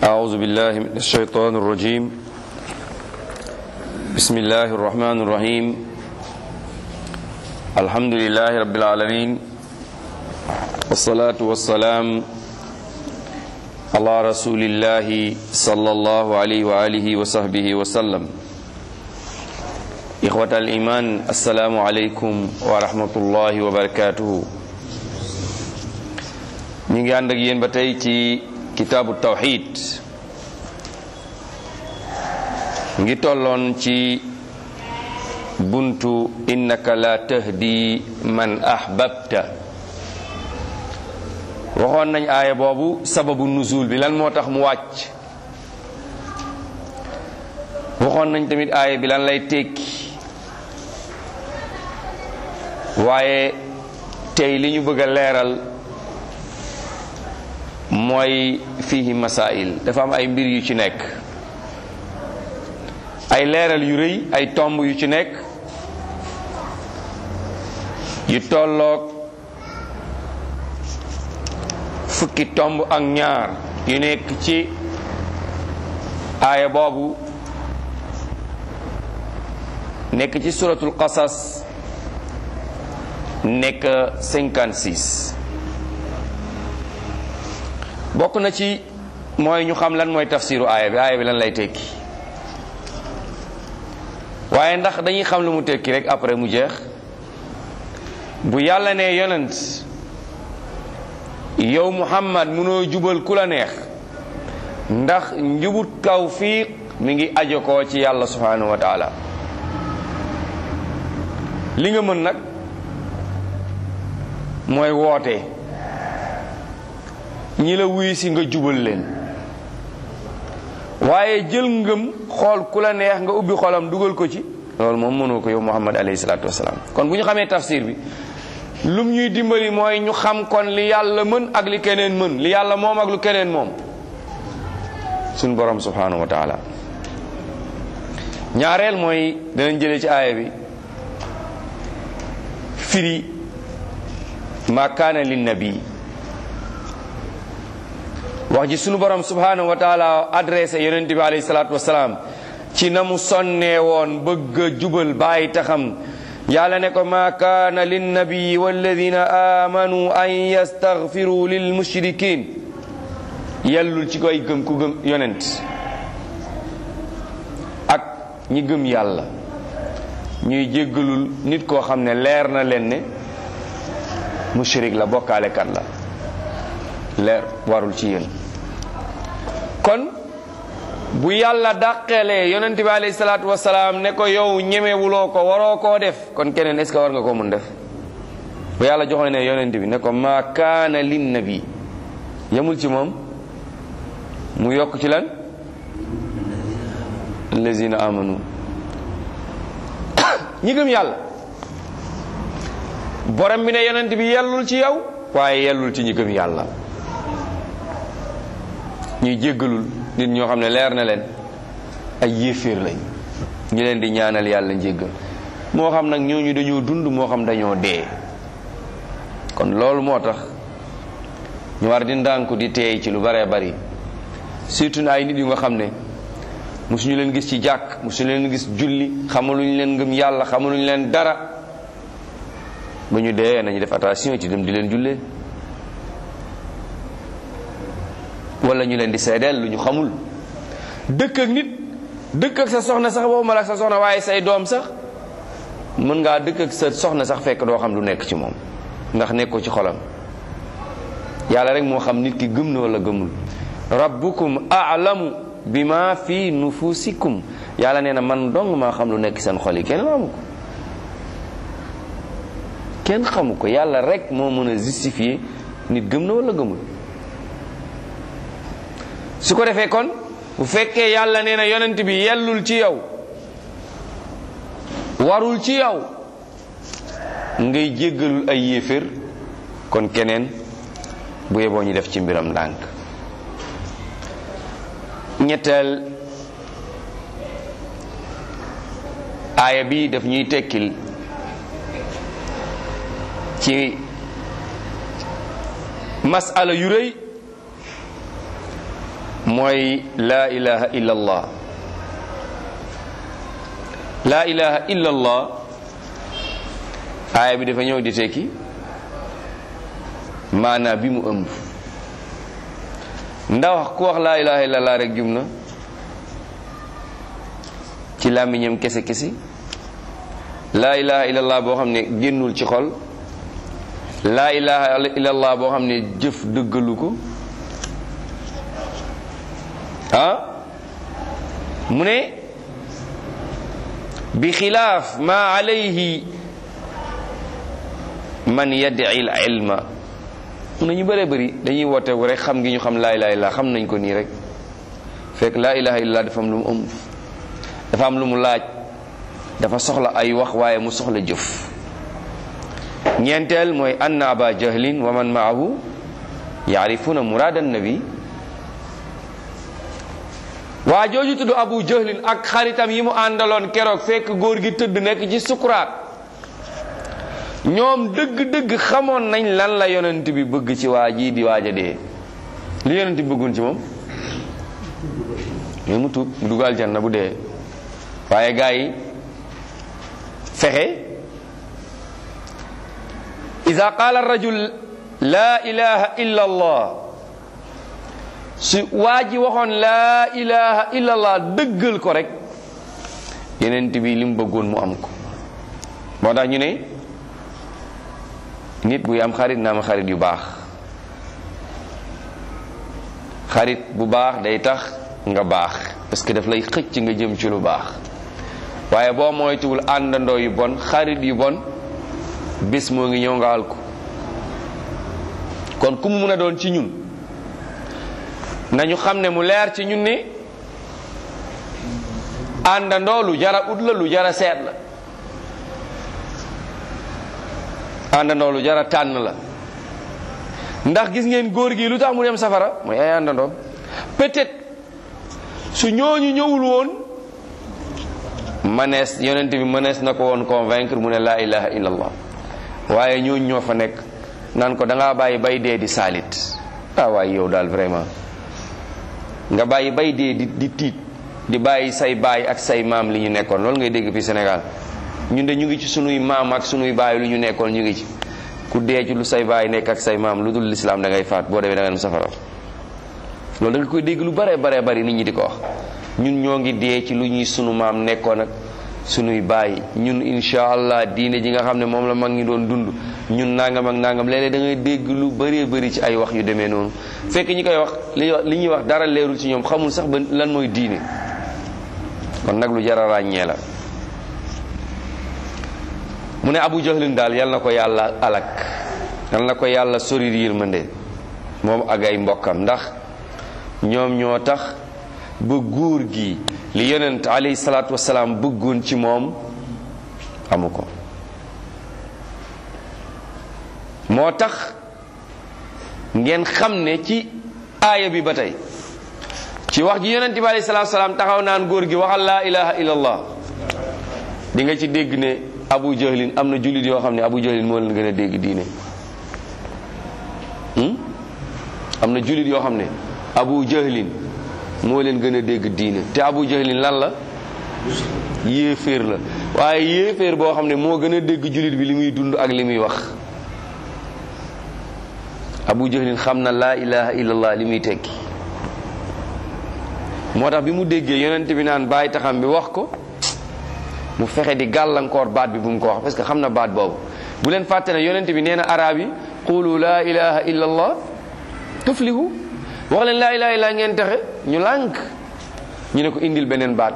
أعوذ بالله من الشيطان الرجيم بسم الله الرحمن الرحيم الحمد لله رب العالمين والصلاة والسلام على رسول الله صلى الله عليه وآله وصحبه وسلم إخوة الإيمان السلام عليكم ورحمة الله وبركاته ñu ngi ànd ak yéen ba tey ci kitaabu tawxid ngi tolloon ci buntu innaka la tahdi man ahbabta waxoon nañ aaya boobu sababu nuzul bi lan moo tax mu wàcc waxoon nañ tamit aaya bi lan lay tekki waaye tey li ñu bëgg a leeral mooy fihi masail dafa am ay mbir yu ci nekk ay leeral yu rëy ay tomb yu ci nekk yu tolloog fukki tomb ak ñaar yu nekk ci aaya boobu nekk ci suratul qasas nekk 56 bokk na ci mooy ñu xam lan mooy tafsiru aaya bi aaya bi lan lay tekki waaye ndax dañuy xam lu mu tekki rek après mu jeex bu yàlla ne yonent yow muhammad munoo jubal ku la neex ndax njubut tawfiq mi ngi ajo ko ci yàlla subhanahu wa taala li nga mën nag mooy woote ñi la wuy si nga jubal leen waaye jël ngëm xool ku la neex nga ubbi xolam dugal ko ci loolu moom mënoo ko yow muhammad alayhi salaatu wasalaam kon bu ñu xamee tafsir bi lum ñuy dimbali mooy ñu xam kon li yàlla mën ak li keneen mën li yàlla moom ak lu keneen moom suñ borom subhanahu wa taala ñaareel mooy danañ jëlee ci aaya bi firi ma kaana lin nabi wax ji sunu borom subhanahu wa taala adressé yonent bi alayhi salaatu wasalaam ci na mu sonnee woon bëgg a jubal bàyyi taxam yàlla ne ko ma kaana linnabii walladina amanu an yastaghfiru lil mushrikin yellul ci koy gëm ku gëm yonent ak ñi gëm yàlla ñuy jéggalul nit koo xam ne leer na leen ne mushrik la bokkaalekat la leer warul ci yéen kon bu yàlla dàqelee yonent bi alayhi salaatu wasalaam ne ko yow ñemewuloo ko waroo koo def kon keneen est-ce que war nga ko mun def bu yàlla joxoon ne yonent bi ne ko ma kaana lin nabi yemul ci moom mu yokk ci lan allazina amanu ñi gëm yàlla borom bi ne yonent bi yellul ci yow waaye yellul ci ñi gëm yàlla ñuy jéggalul nit ñoo xam ne leer na leen ay yéeféer lañ ñi leen di ñaanal yàlla njéggal moo xam nag ñooñu dañoo dund moo xam dañoo dee kon loolu moo tax ñu war di ndànku di teey ci lu baree bari surtout na ay nit yu nga xam ne musuñu leen gis ci jàkk musuñu leen gis julli xamaluñu leen ngëm yàlla xamaluñu leen dara ba ñu dee nañu def attention ci dem di leen jullee wala ñu leen di seedeel lu ñu xamul dëkk ak nit dëkk ak sa soxna sax boobu mal ak sa soxna waaye say doom sax mën ngaa dëkk ak sa soxna sax fekk doo xam lu nekk ci moom ndax nekkoo ci xolam yàlla rek moo xam nit ki gëm na wala gëmul rabbukum a'lamu bima fi nufusikum yàlla nee na man dong maa xam lu nekk seen xol yi kenn xamu ko kenn xamu ko yàlla rek moo mën a justifier nit gëm na wala gëmul su ko defee kon bu fekkee yàlla nee na yonent bi yellul ci yow warul ci yow ngay jéggalul ay yéefér kon keneen bu yeboo ñu def ci mbiram ndànk ñetteel aaya bi daf ñuy tekkil ci masala yu rëy mooy laa ilaha illa allah laa ilaha illa allah aaya bi dafa ñëw di tekki maanaa bi mu ëmb ndax ku wax laa ilaha illa allah rek jum na ci làmmiñam kese kese laa ilaha illa allah boo xam ne génnul ci xol laa ilaha illa allah boo xam ne jëf dëggalu ko ah mu ne bi xilaaf ma alayhi man yaddi il ilma mu ne ñu bëree bëri dañuy woote wu rek xam ngi ñu xam laa ilaha illa xam nañ ko nii rek fekk laa ilaha illa dafa am lu mu ëmb dafa am lu mu laaj dafa soxla ay wax waaye mu soxla jëf ñeenteel mooy anna aba jahlin wa man maahu yaarifuna muraada nabi waa jooju tudd abu jahlin ak xaritam yi mu àndaloon keroog fekk góor gi tëdd nekk ci sukuraat ñoom dëgg-dëgg xamoon nañ lan la yonent bi bëgg ci waa ji di waaj a dee li yonent bi bëggoon ci moom mais mu tuub mu dugg aljanna bu dee waaye gaa yi fexe ida qaala rajul laa ilaha illa allah su waa ji waxoon laa ilaha illa allah dëggal ko rek yenent bi li mu bëggoon mu am ko moo tax ñu ne nit buy am xarit na am xarit yu baax xarit bu baax day tax nga baax parce que daf lay xëcc nga jëm ci lu baax waaye boo moytuwul àndandoo yu bon xarit yu bon bis moo ngi ñëw nga al ko kon ku mu mun a doon ci ñun nañu xam ne mu leer ci ñun ni àndandoo lu jara ut la lu jara seet la àndandoo lu jara tànn la ndax gis ngeen góor gi lu tax mu dem safara mooy ay àndandoo peut-être su ñooñu ñëwul woon manees yonent bi manees na ko woon convaincre mu ne laa ilaha illallah waaye ñooñu ñoo fa nekk naan ko da ngaa bàyyi bay dee di saalit ah waaye yow daal vraiment nga bàyyi bay dee di di tiit di bàyyi say baay ak say maam li ñu nekkoon loolu ngay dégg fii Sénégal ñun de ñu ngi ci sunuy maam ak sunuy baay lu ñu nekkoon ñu ngi ci ku dee ci lu say baay nekk ak say maam lu dul lislaam da ngay faat boo demee da nga dem safara loolu da nga koy dégg lu bare bare bari nit ñi di ko wax ñun ñoo ngi dee ci lu ñuy sunu maam nekkoon ak sunuy baay ñun insha allah diine ji nga xam ne moom la mag ñi doon dund ñun nangam ak nangam léeg-léeg da ngay dégg lu bëree bëri ci ay wax yu demee noonu fekk ñi koy wax li li ñuy wax dara leerul ci ñoom xamul sax ba lan mooy diine kon nag lu jar a ràññee la mu ne abu jahlin daal yal na ko yàlla alak yal na ko yàlla sori yërmande moom ak ay mbokkam ndax ñoom ñoo tax ba góor gi li yonent alayhi salaatu wasalaam bëggoon ci moom amu ko moo tax ngeen xam ne ci aaya bi ba tey ci wax ji yonent bi alayhi salaatu wasalaam taxaw naan góor gi waxal laa ilaha illallah di nga ci dégg ne abu jahlin am na jullit yoo xam ne abu jahlin moo leen gën a dégg diine am na jullit yoo xam ne abu jahlin moo leen gën a dégg diine te abu jahlin lan la yéeféer la waaye yéeféer boo xam ne moo gën a dégg jullit bi li muy dund ak li muy wax abu jahlin xam na laa ilaha illallah li muy tekki moo tax bi mu déggee yonent bi naan bàyyi taxam bi wax ko mu fexe di gàllankoor baat bi bu mu ko wax parce que xam na baat boobu bu leen fàtte ne yonent bi nee na arab yi qulu laa ilaha illa allah tuflihu wax leen laa ilaha illa ngeen texe ñu lànk ñu ne ko indil beneen baat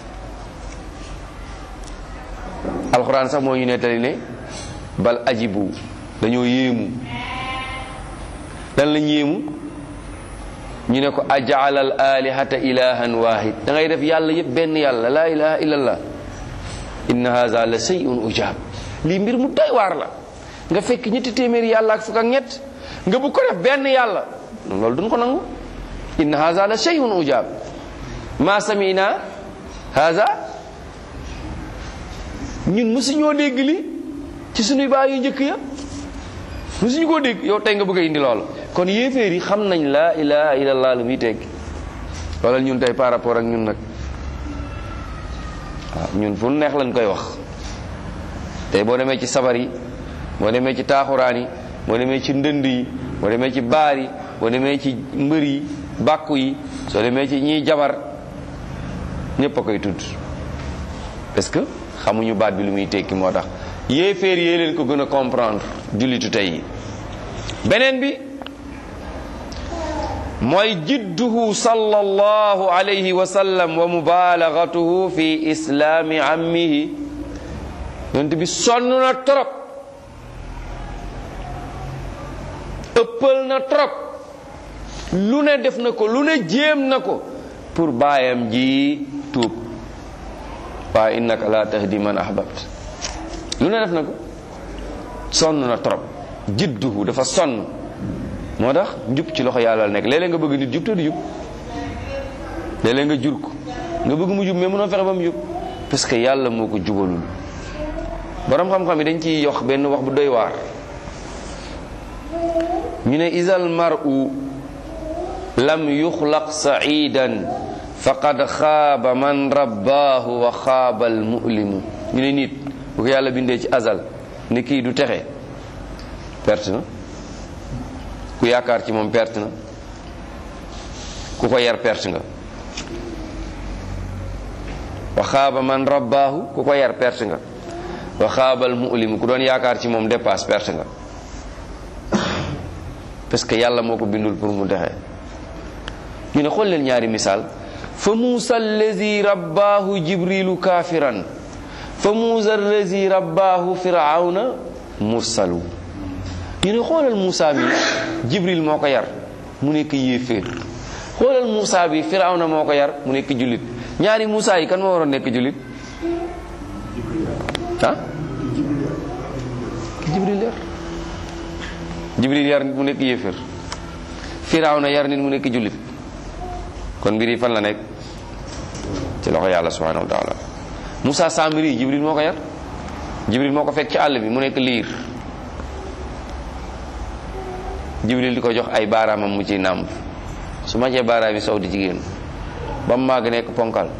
alxuraan sax moo ñu nettali ne bal ajibu dañoo yéemu lan lañ yéemu ñu ne ko ajaala al alihata ilahan wahid da ngay def yàlla yëpp benn yàlla laa ilaha illa allah inna haza la shay'un ujab lii mbir mu doy waar la nga fekk ñetti téeméeri yàlla ak fukk ak ñett nga bu ko def benn yàlla loolu duñ ko nangu inna haza la shay'un ujab ma samina haza ñun musuñoo dégg li ci sunuy baay yu njëkk ya musuñu koo dégg yow tey nga bëgg a indi loolu kon yéeféer yi xam nañ laa ilaha illallah lu muy tegg wala ñun tey par rapport ak ñun nag waaw ñun fu neex lañ koy wax tey boo demee ci sabar yi boo demee ci taaxuraan yi boo demee ci ndënd yi boo demee ci baar yi boo demee ci mbër yi bàkku yi soo demee ci ñiy jabar ñépp a koy tudd parce que xamuñu baat bi lu muy tekki moo tax yéeféer yee leen ko gën a comprendre jullitu tey yi beneen bi mooy jidduhu sallallahu alayhi wa sallam wa mubalagatuhu fi islaami ammihi yonent bi sonn na trop ëppal na trop lu ne def na ko lu ne jéem na ko pour baayam ji tuub waaye innaka la tahdi man ahbabt lu ne def na ko sonn na trop jidduhu dafa sonn moo tax njub ci loxo yàlla la nekk léeg-léeg nga bëgg nit jub te du jub léeg-léeg nga jur ko nga bëgg mu jub mais mënoo fexe ba mu jub parce que yàlla moo ko jubalul borom xam-xam yi dañ ciy yox benn wax bu doy waar ñu ne isal mar'u lam yuxlaq sa'idan faqad xaaba man rabbaahu wa xaaba al mu'limu ñu ne nit bu ko yàlla bindee ci azal ni kii du texe perte na ku yaakaar ci moom perte na ku ko yar perte nga wa xaaba man rabbaahu ku ko yar perte nga wa xaabal mu'limu ku doon yaakaar ci moom dépasse perte nga parce que yàlla moo ko bindul pour mu dexe ñu ne xool leen ñaari misaal fa muusa allazi rabbaahu jibrilu kaafiran fa muusa allazi rabbaahu firawna mursalu ñu ne xoolal Moussa bi Jibril moo ko yar mu nekk yéeféer xoolal Moussa bi Firawna moo ko yar mu nekk jullit ñaari Moussa yi kan moo waroon nekk jullit ah ki Jibril yar Jibril yar nit mu nekk yéeféer Firawna yar nit mu nekk jullit kon mbir yi fan la nekk ci loxo yàlla subhanahu wa taala Moussa Samiri Jibril moo ko yar Jibril moo ko fekk ci àll bi mu nekk liir jibril di ko jox ay baaraamam mu ci nàmp su ma cee baaraam yi sow di jigéen ba mu màgg nekk ponkal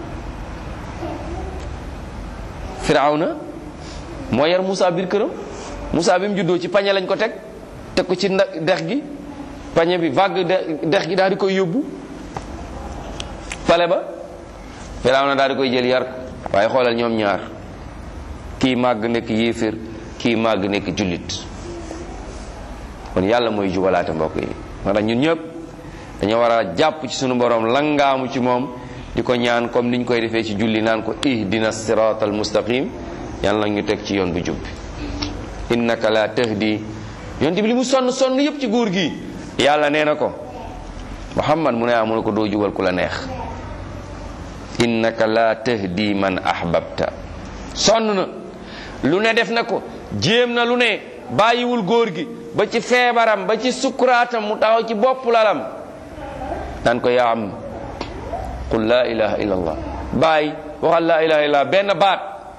firawna moo yar Moussa biir këram Moussa bi mu juddoo ci pañe lañ ko teg teg ko ci dex gi pañe bi vague dex gi daal di koy yóbbu pale ba firawna daal di koy jël yar ko waaye xoolal ñoom ñaar kii màgg nekk yéeféer kii màgg nekk jullit kon yàlla mooy jubalaate mbokk yi moo tax ñun ñëpp dañoo war a jàpp ci sunu borom langaamu ci moom di ko ñaan comme niñ koy defee ci julli naan ko ihdina siratal mustaqim yàlla nag ñu teg ci yoon bu jub bi innaka la tahdi yonte bi li mu sonn sonn yëpp ci góor gi yàlla nee na ko muhammad mu ne ah mu ne ko doo jubal ku la neex innaka la tahdi man ahbabta sonn na lu ne def na ko jéem na lu ne bàyyiwul góor gi ba ci feebaram ba ci sukkuraatam mu taxaw ci bopp lalam naan ko yaa am qul laa ilaha illa allah bàyyi waxal laa ilaha illa benn baat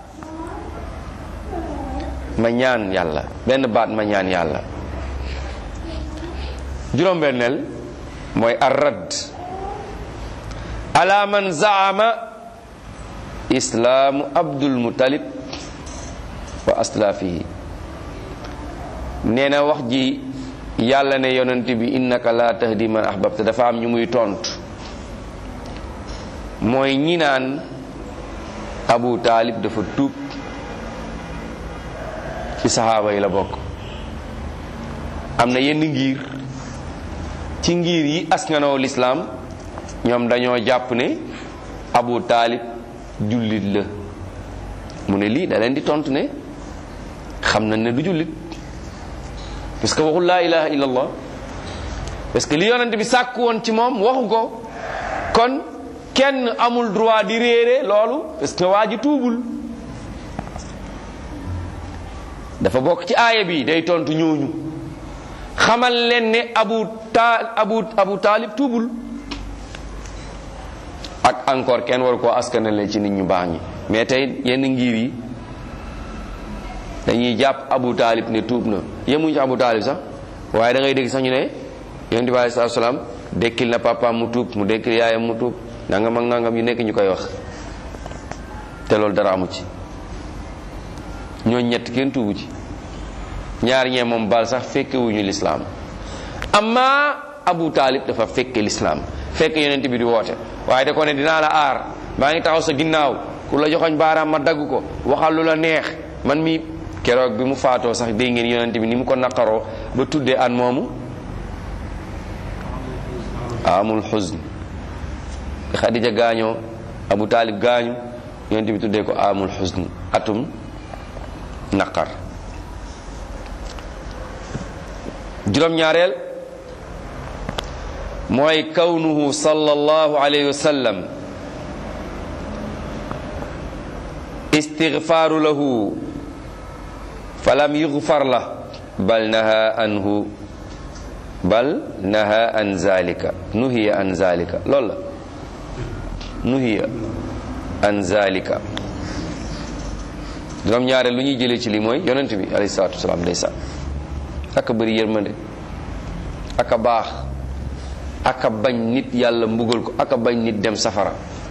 ma ñaan yàlla benn baat ma ñaan yàlla juróom-benneel mooy arrad ala man zaama islaamu abdul mutalib wa aslaafihi nee na wax ji yàlla ne yonent bi innaka la tahdi man ahbabta dafa am ñu muy tontu mooy ñi naan abu taalib dafa tuub ci saxaaba yi la bokk am na yenn ngir ci ngir yi askanoo lislaam ñoom dañoo jàpp ne abu taalib jullit la mu ne lii da leen di tontu ne xam nañ ne du jullit parce que waxul laa ilaha illa allah parce que li yonent bi sàkk woon ci moom waxu ko kon kenn amul droit di réere loolu parce que waa ji tuubul dafa bokk ci aaya bi day tontu ñooñu xamal leen ne abu taal abu abu taalib tuubul ak encore kenn waru koo askanale ci nit ñu baax ñi mais tey yenn ngir yi dañuy jàpp abu taalib ne tuub na yemuñ ci abu taalib sax waaye da ngay dégg sax ñu ne yonent bi alei salatu salaam dekkil na papaam mu tuub mu dekkil yaayam mu tuub nangam ak nangam yu nekk ñu koy wax te loolu dara amu ci ñooñ ñett kenn tuubu ci ñaar ñee moom bal sax fekkewuñu lislaam amma abu taalib dafa fekke lislaam fekk yonent bi di woote waaye da ko ne dinaa la aar maa ngi taxaw sa ginnaaw ku la joxoñ baaraam ma dagg ko waxal lu la neex man mi keroog bi mu faatoo sax dégg ngeen yonent bi ni mu ko naqaroo ba tuddee an moomu amul xusn xadija gaañoo abu taalib gaañu yonent bi tuddee ko amul xusn atum naqar juróom-ñaareel mooy kawnuhu sallallahu alayhi wa sallam istigfaaru lahu falam yugfar la bal naha anhu bal naha an zalika nuhiya an zalika loolu la nuhiya an zalika juróom-ñaareel lu ñuy jëlee ci li mooy yonent bi alayhi salaatu wasalaam ndeysaan aka bëri yërmande aka baax aka bañ nit yàlla mbugal ko aka bañ nit dem safara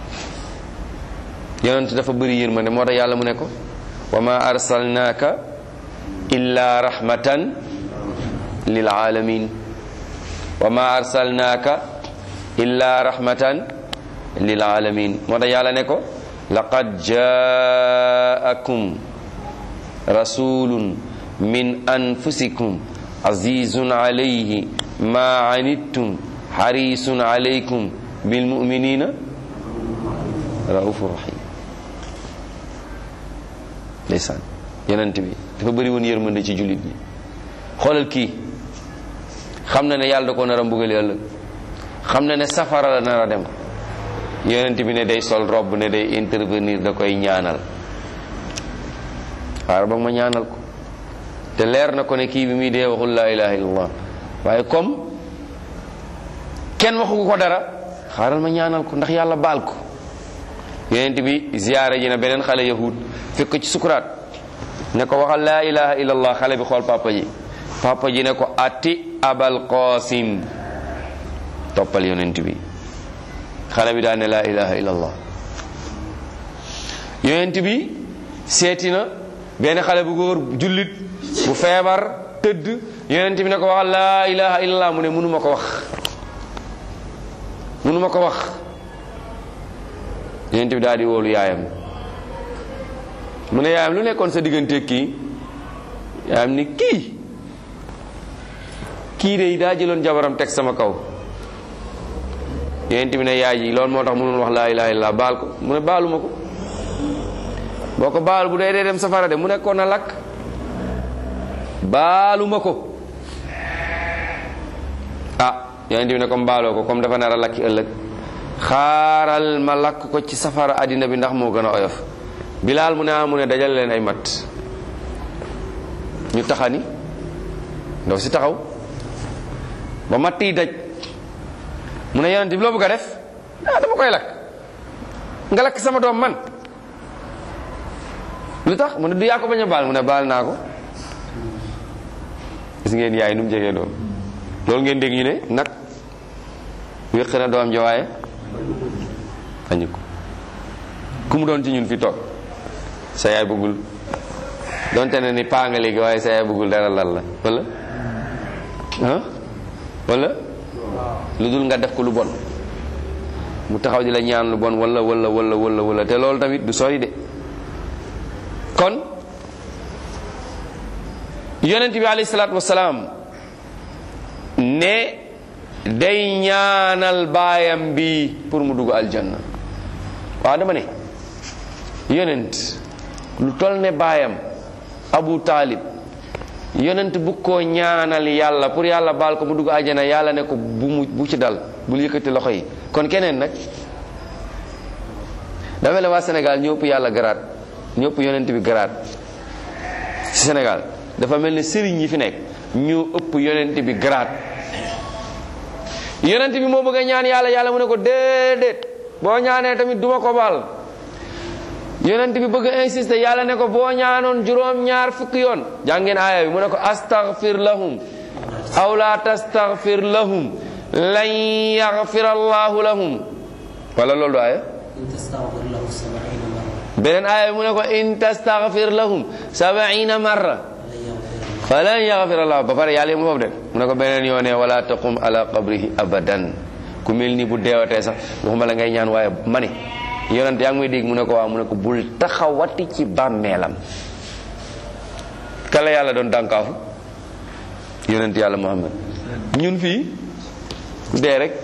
yonent dafa bëri yërmande moo tax yàlla mu ne ko wa ma arsalnaaka illa rahmatan lil alamin wa ma arsalnaaka illa rahmatan lil alamin moo tax yàlla ne ko laqad jaakum rasulun min anfusikum azizun alayhi ma anittum harisun alaykum bil muminina raufur rahim ndeysaan yonent bi dafa bëri woon yërmande ci jullit ñi xoolal kii xam na ne yàlla da ko nar a mbugal ëllëg xam na ne safara la nar a dem yonent bi ne day sol robb ne day intervenir da koy ñaanal xaaral ba ma ñaanal ko te leer na ko ne kii bi muy dee waxul laa ilaha illallah waaye comme kenn waxu ko dara xaaral ma ñaanal ko ndax yàlla baal ko yonent bi ziyaare ji na beneen xale yahud fekk ko ci sukuraat ne ko waxal laa ilaha illallah xale bi xool papa ji papa ji ne ko ati abal qasim toppal yonent bi xale bi daa ne laa ilaha illallah yonent bi seeti na benn xale bu góor jullit bu feebar tëdd yonent bi ne ko waxal laa ilaha illallah mu ne mënuma ko wax mënuma ko wax yonent bi daal di woolu yaayam mu ne yaayam lu nekkoon sa diggante kii yaayam ni kii kii de daa jëloon jabaram teg sama kaw yonent bi ne yaay ji loolu moo tax mënul wax laa ilaha illallah baal ko mu ne baaluma ko boo ko baal bu dee dee dem safara de mu nekkoon na lakk baaluma ko ah yonent bi ne comme baaloo ko comme dafa nar a lakki ëllëg xaaral ma lakk ko ci safara àddina bi ndax moo gën a oyof bilaal mu ne ah mu ne dajal leen ay mat ñu taxani ndaw si taxaw ba matt yi daj mu ne yonent bi loo bëgg a def ah dama koy lakk nga lakk sama doom man lu tax mu ne du yaa ko bañ a baal mu ne baal naa ko gis ngeen yaay nu mu jegee doom loolu ngeen dégg ñu ne nag wéq na doom ja waaye añu ko ku mu doon ci ñun fi toog sa yaay bëggul donte ne ni paa nga léegi waaye sa yaay bëggul dara lal la wala ah wala lu dul nga def ko lu bon mu taxaw di la ñaan lu bon wala wala wala wala wala te loolu tamit du sori de kon yonent bi alayhi salaatu wasalaam ne day ñaanal baayam bi pour mu dugg aljanna waaw dama ne yonent lu tol ne baayam abu taalib yonent bu ko ñaanal yàlla pour yàlla baal ko mu dugg aljanna yàlla ne ko bu mu bu ci dal bul yëkkati loxo yi kon keneen nag dafa la waa Sénégal ñëpp yàlla garaat ñëpp yonent bi garaat ci Sénégal dafa mel ne sëriñ yi fi nekk ñu ëpp yonent bi garaat yonent bi moo bëgg a ñaan yàlla yàlla mu ne ko déedéet boo ñaanee tamit duma ko baal yonent bi bëgg a insister yàlla ne ko boo ñaanoon juróom ñaar fukki yoon jàngeen aaya bi mu ne ko astaghfir lahum aw la tastaghfir lahum lan yaxfira allahu lahum wala loolu du aaya إن تستغفر له سبعين مرة beneen aaya mu ne ko in tastaghfir lahum sabaina marra فلن يغفر falan yaxfir الله allah ba pare yàlla yi mu foofu de mu ne ko beneen yoone wala taqum ala qabrihi abadan ku mel ni bu deewatee sax waxuma la ngay ñaan waaye ma ne yonent yaa ngi may dégg mu ne ko waaw mu ne ko bul taxawati ci bàmmeelam kala yàlla doon dànkaafu yonent yàlla muhammad ñun fii ku dee rek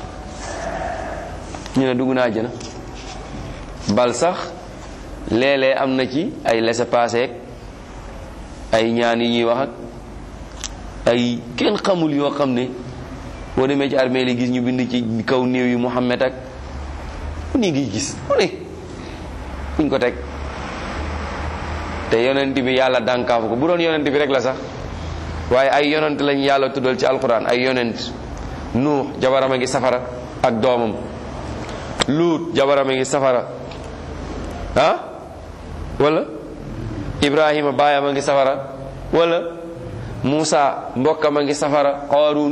ñu ne dugg naa àjjana bal sax léeg-léeg am na ci ay laissez-passer ay ñaan yi ñuy wax ak ay kenn xamul yoo xam ne boo demee ci armée li gis ñu bind ci kaw néew yi Muhammad ak ku ni ngi gis ku ne fuñ ko teg te yonent bi yàlla dànkaafu ko bu doon yonent bi rek la sax waaye ay yonent lañ yàlla tuddal ci alquran ay yonent nuux jabaram a ngi safara ak doomam luut jabaram a ngi safara ah wala ibrahima baayam a ngi safara wala muusa mbokkam a ngi safara qaaruun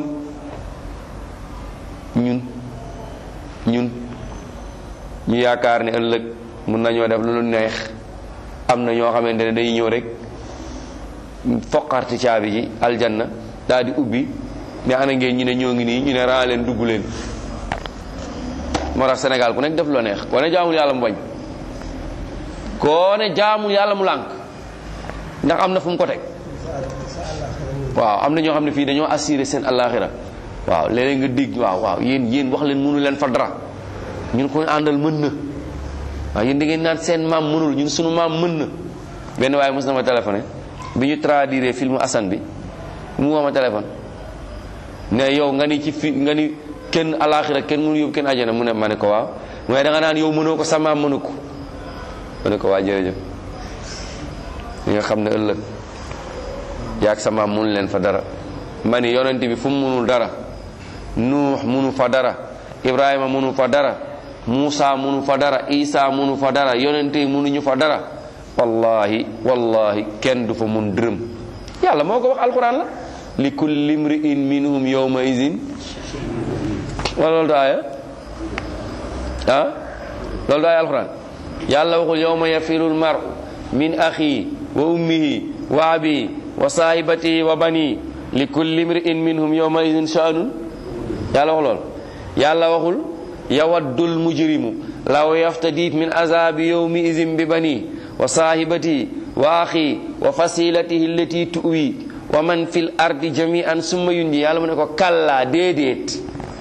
ñun ñun ñu yaakaar ne ëllëg mun nañoo def lu lu neex am na ñoo xamante ne day ñëw rek foqarti caabi ji aljanna daal di ubbi ne ana ngeen ñu ne ñoo ngi nii ñu ne raa leen dugg leen moo tax Sénégal ku nekk def loo neex koo ne jaamul yàlla mu bañ koo ne jaamul yàlla mu lànk ndax am na fu mu ko teg waaw am na ñoo xam ne fii dañoo assuré seen àllaaxira waaw léeg-léeg nga dégg waaw waaw yéen yéen wax leen mënu leen fa dara ñun ko àndal mën na waaw yéen da ngeen naan seen maam mënul ñun sunu maam mën na benn waaye mos na ma téléphoné bi ñu traduire filmu Assane bi mu woo ma téléphone ne yow nga ni ci fi nga ni kenn alaxira kenn mënu yóbbu kenn ajana mu ne ma ne ko waaw mooy da nga naan yow mënoo ko sa maam mënu ko ma ne ko waa jërëjëf li nga xam ne ëllëg yaag sa maam mënu leen fa dara ma ni yonent bi fu mu mënul dara nuux mënu fa dara ibrahima mënu fa dara muusa mënu fa dara isa mënu fa dara yonent yi mënuñu fa dara wallahi wallahi kenn du fa mun dërëm yàlla moo ko wax alquran la li kulli imri'in minhum yawma izin wala loolu du aaya ah loolu du aaya alquran yàlla waxul yawma yafirul mar'u min axi wa ummihi wa abi wa sahibatihi wa bani li kulli imri'in minhum yawma izin sha'nun yàlla wax loolu yàlla waxul yawaddul mujrimu law yaftadi min azabi yawmi izin bi bani wa sahibatihi wa axi wa fasilatihi allati tuwi wa man fil ardi jami'an summa yundi yàlla mu ne ko kalla déedéet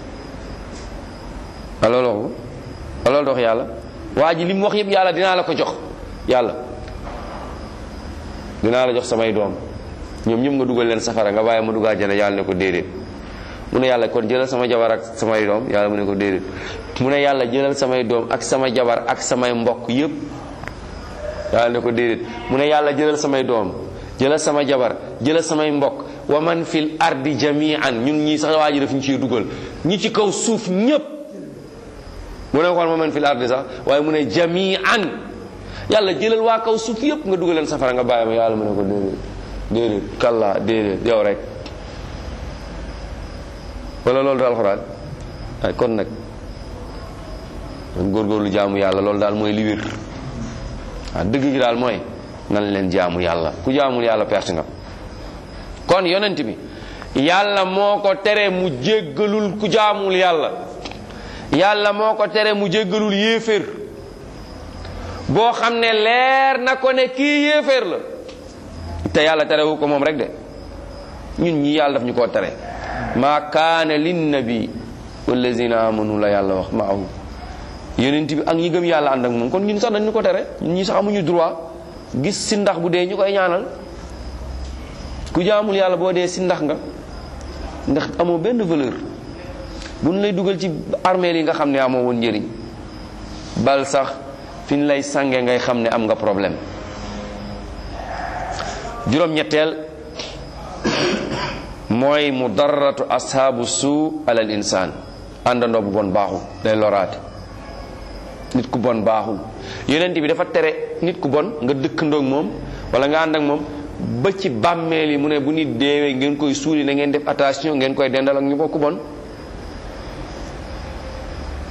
a loolu waxu a loolu dox yàlla waa ji li mu wax yëpp yàlla dinaa la ko jox yàlla dinaa la jox samay doom ñoom ñëpp nga dugal leen safara nga bàyyi ma dugg àjjana yàlla ne ko déedéet mu ne yàlla kon jëlal sama jabar ak samay doom yàlla mu ne ko déedéet mu ne yàlla jëlal samay doom ak sama jabar ak samay mbokk yëpp yàlla ne ko déedéet mu ne yàlla jëlal samay doom jëlal sama jabar jëlal samay mbokk wa man fil ardi jami'an ñun ñii sax waa ji daf ñu ciy dugal ñi ci kaw suuf ñëpp mu ne xool ma man fil ardi sax waaye mu ne jami'an yàlla jëlal waa kaw suuf yëpp nga dugal leen safara nga bàyyi ma yàlla mu ne ko déedéet déedéet kalla déedéet yow rek wala loolu du alxuraan ay kon nag góorgóorlu jaamu yàlla loolu daal mooy li wér waaw dëgg gi daal mooy nan leen jaamu yàlla ku jaamul yàlla perte nga kon yonent bi yàlla moo ko tere mu jéggalul ku jaamul yàlla yàlla moo ko tere mu jéggalul yéeféer boo xam ne leer na ko ne kii yéeféer la te yàlla terewu ko moom rek de ñun ñi yàlla daf ñu koo tere maa kaana linnabi wallazina amanu la yàlla wax maahu yonent bi ak ñi gëm yàlla ànd ak moom kon ñun sax dañ ñu ko tere ñun ñi sax amuñu droit gis si ndax bu dee ñu koy ñaanal ku jaamul yàlla boo dee si ndax nga ndax amoo benn valeur bu ñu lay dugal ci armeel yi nga xam ne amoo woon njëriñ bal sax fi ñu lay sange ngay xam ne am nga problème juróom-ñetteel mooy mudarratu ashaabu suu alal insaan àndandoo bu bon baaxul day loraate nit ku bon baaxul yonent bi dafa tere nit ku bon nga dëkkandoog moom wala nga ànd ak moom ba ci bàmmeel yi mu ne bu nit deewee ngeen koy suuli na ngeen def attention ngeen koy dendal ak ñu bokk bon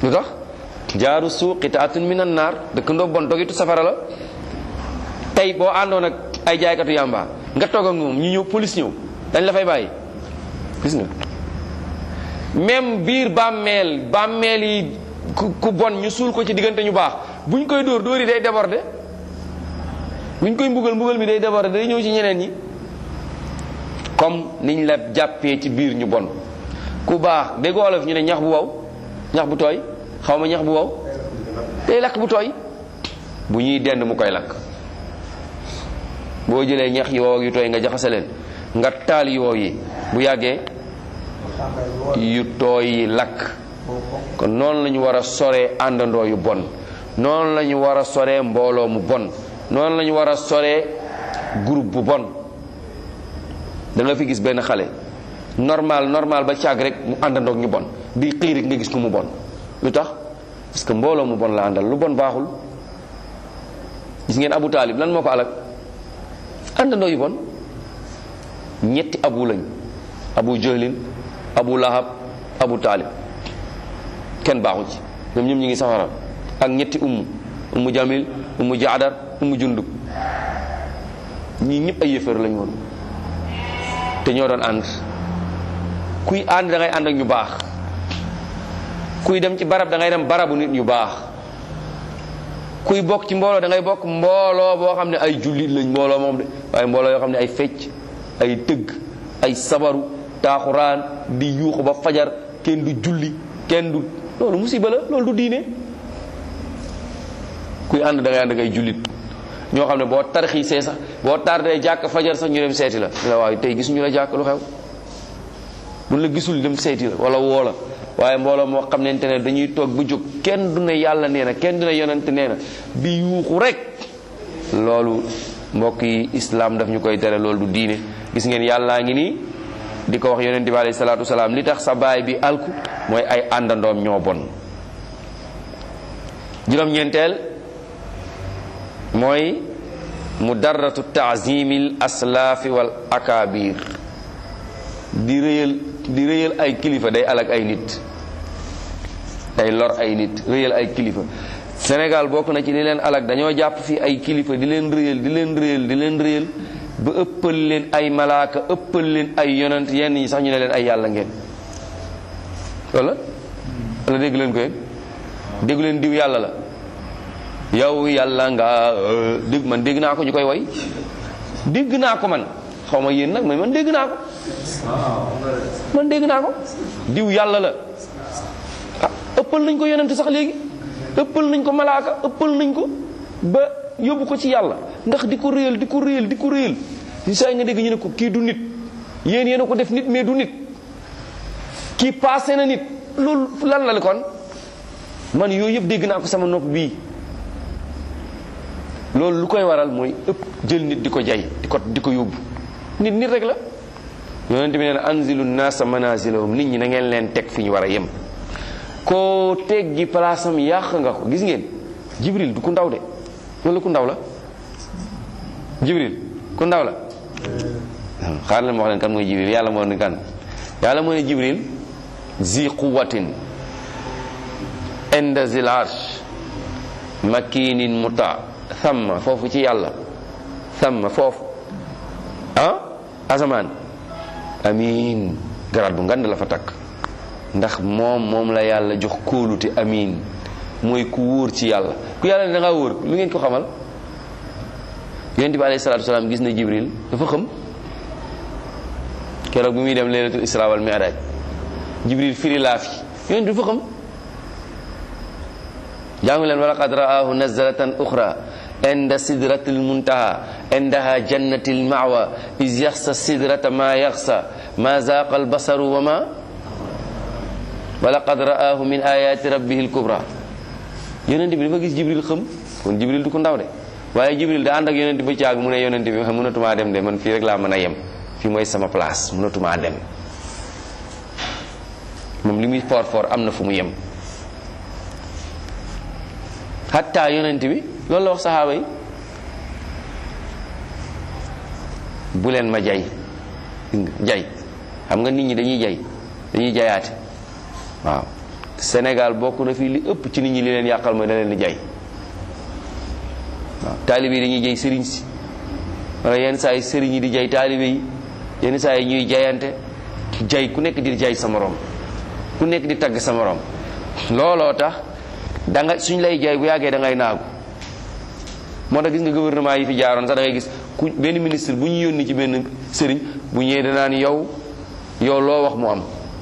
lu tax jaaru suu qitaatun min an naar dëkkandoo bon dogitu safara la tey boo àndoon ak ay jaaykatu yàmba nga toog ak moom ñu ñëw police ñëw dañ la fay bàyyi gis nga même biir bàmmeel bàmmeel yi ku ku bon ñu suul ko ci diggante ñu baax buñ koy dóor dóor yi day déborder buñ koy mbugal mbugal mi day déborder day ñëw ci ñeneen ñi comme niñ la jàppee ci biir ñu bon ku baax dégg olof ñu ne ñax bu wow ñax bu tooy xaw ma ñax bu wow day lakk bu tooy bu ñuy dend mu koy lakk boo jëlee ñax yi wow ak yu tooy nga jaxase leen nga taal yu wow yi bu yàggee yu tooy yi lakk kon noonu la ñu war a soree àndandoo yu bon noonu la ñu war a soree mbooloo mu bon noonu la ñu war a soree groupe bu bon da nga fi gis benn xale normal normal ba càgg rek mu àndandoog ñu bon di xëy rek nga gis ko mu bon lu tax parce que mbooloo mu bon la àndal lu bon baaxul gis ngeen abu taalib lan moo ko alak àndandoo yu bon ñetti abu lañ abu jahlin abu lahab abu taalib kenn baaxu ci ñoom ñoom ñi ngi safara ak ñetti umm ummu jamil ummu jaadar ummu jundub ñii ñëpp ay yëfër lañ woon te ñoo doon ànd kuy ànd da ngay ànd ak ñu baax kuy dem ci barab da ngay dem barabu nit ñu baax kuy bokk ci mbooloo da ngay bokk mbooloo boo xam ne ay jullit lañ mbooloo moom de waaye mbooloo yoo xam ne ay fecc ay tëgg ay sabaru taaxuraan di yuuxu ba fajar kenn du julli kenn du loolu musiba la loolu du diine kuy ànd da ngay ànd ak ay jullit ñoo xam ne boo tarxiisee sax boo tardee jàkk fajar sax ñu dem seeti la la waaye tey gisuñu la jàkk lu xew buñ la gisul dem seeti la wala woo la waaye mbooloo moo xam nente ne dañuy toog bu jóg kenn du ne yàlla nee na kenn du ne yonante nee na bi yuuxu rek loolu mbokk yi islam daf ñu koy tere loolu du diine gis ngeen yàllaa ngi nii di ko wax yonente bi alayhi salaatu wasalaam li tax sa baay bi alku mooy ay àndandoom ñoo bon juróom-ñeenteel mooy mudarratu taazimil aslaafi wal akabir di rëyal di rëyal ay kilifa day alak ay nit day lor ay nit rëyal ay kilifa Sénégal bokk na ci li leen alak dañoo jàpp fii ay kilifa di leen rëyal di leen rëyal di leen rëyal ba ëppal leen ay malaaka ëppal leen ay yonent yenn ñi sax ñu ne leen ay yàlla ngeen wala wala dégg leen ko yéen déggu leen diw yàlla la yow yàlla nga dégg man dégg naa ko ñu koy way dégg naa ko man xaw ma yéen nag mais man dégg naa ko man dégg naa ko diw yàlla la ah ëppal nañ ko yonent sax léegi ëppal nañ ko malaaka ëppal nañ ko ba yóbbu ko ci yàlla ndax di ko réyal di ko réyal di ko réyal si saa nga dégg ñu ne ko kii du nit yéen yéen a ko def nit mais du nit kii passé na nit loolu lan la li kon man yooyu yëpp dégg naa ko sama nopp bii loolu lu koy waral mooy ëpp jël nit di ko jay di ko di ko yóbbu nit nit rek la yonent bi nee na anzilu naasa manazilahum nit ñi na ngeen leen teg fi ñu war a yem koo teg gi palaasam yàq nga ko gis ngeen jibril du ku ndaw de wala ku ndaw la jibril ku ndaw la xaar leen ma wax leen kan mooy jibril yàlla moo ne kan yàlla moo ne jibril zi quwatin inda zil arsh makinin muta thamma foofu ci yàlla thamma foofu ah asamaan amin garaat bu ngand la fa takk ndax moom moom la yàlla jox kóolute amin mooy ku wóor ci yàlla ku yàlla ne da ngaa wóor lu ngeen ko xamal yonent bi alayhi salaatu wasalaam gis na jibril dafa xam keroog bi muy dem laylatul isra wal mi'raj jibril firi laa fi yonent dafa xam jàngu leen walaqad ra'aahu nazalatan uxra inda sidratil muntaha indaha jannatil mawa is yaxsa sidrata ma yaxsa ma zaqa albasaru wa ma walaqad ra'aahu min ayati rabbihi alkubra yonent bi dafa gis jibril xam kon jibril du ko ndaw de waaye jibril da ànd ak yonent ba caag mu ne yonent bi mënatumaa dem de man fii rek laa mën a yem fii mooy sama place mënatumaa dem moom li muy fort fort am na fu mu yem hatta yonent bi loolu la wax saxaaba yi bu leen ma jay jay xam nga nit ñi dañuy jay dañuy jayaate waaw Sénégal bokk na fii li ëpp ci nit ñi li leen yàqal mooy da leen di jay waaw taalibe yi dañuy jay sëriñ si wala yenn saa yi sëriñ yi di jay taalibe yi yenn saa yi ñuy jayante jay ku nekk di jay sa morom ku nekk di tagg sa morom looloo tax da nga suñ lay jay bu yàggee da ngay naagu moo tax gis nga gouvernement yi fi jaaroon sax da ngay gis ku benn ministre bu ñu yónni ci benn sëriñ bu ñëwee danaan yow yow loo wax mu am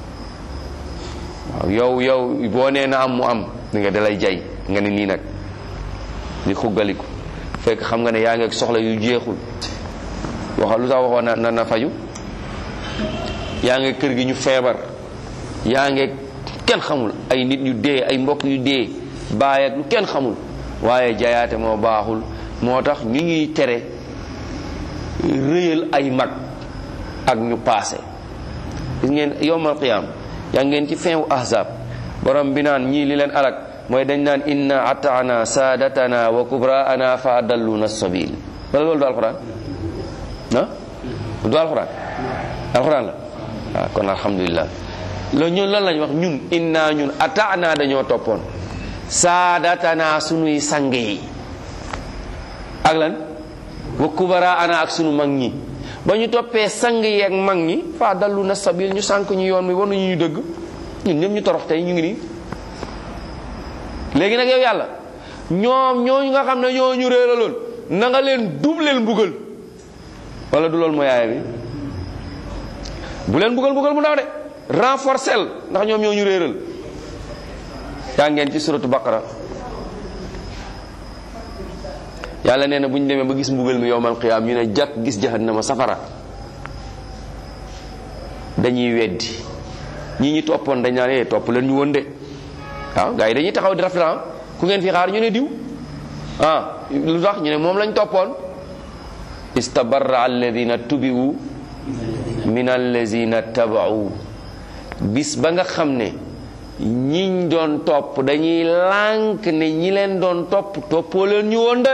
waaw yow yow boo nee na am mu am di nga dalay jay nga ne nii nag di xuggaliku fekk xam nga ne yaa ngi ak soxla yu jeexul waxal lu tax waxoon na na na faju yaa ngi kër gi ñu feebar yaa ngi kenn xamul ay nit yu dee ay mbokk yu dee baay ak lu kenn xamul waaye jayaate moo baaxul moo tax ñu ngi tere rëyal ay mag ak ñu paase gis ngeen yowmal qiyaam yaa ngeen ci fin wu ahzab borom bi naan ñii li leen alak mooy dañ naan inna ataana saadatana wa kubraana fa adalluna sabil wala loolu du alquran ah du alquran alquran la waaw kon alhamdulilah loolu ñun lan lañ wax ñun inna ñun ataana dañoo toppoon saadatana sunuy sang yi ak lan wa kubraana ak sunu mag ñi ba ñu toppee sang yi ak mag ñi fa adalluna sabil ñu sànk ñu yoon mi wanuñu ñu dëgg ñun ñëpp ñu torox tey ñu ngi nii léegi nag yow yàlla ñoom ñooñu nga xam ne ñoo ñu réeraloon na nga leen dubleel mbugal wala du loolu mooy aaya bi bu leen mbugal mbugal mu ndaw de renforcel ndax ñoom ñoo ñu réeral yaa ngeen ci suratu baqara yàlla nee na bu ñu demee ba gis mbugal mi yowmal qiyaam ñu ne jàkk gis jahannama safara dañuy weddi ñi ñi toppoon dañ naan eh topp leen ñu woon de waaw gars yi dañuy taxaw di rafetlu ku ngeen fi xaar ñu ne diw ah lu tax ñu ne moom lañ toppoon istabarra alladina tubiwu min alladina tabau bis ba nga xam ne ñiñ doon topp dañuy lànk ne ñi leen doon topp toppoo leen ñu woon de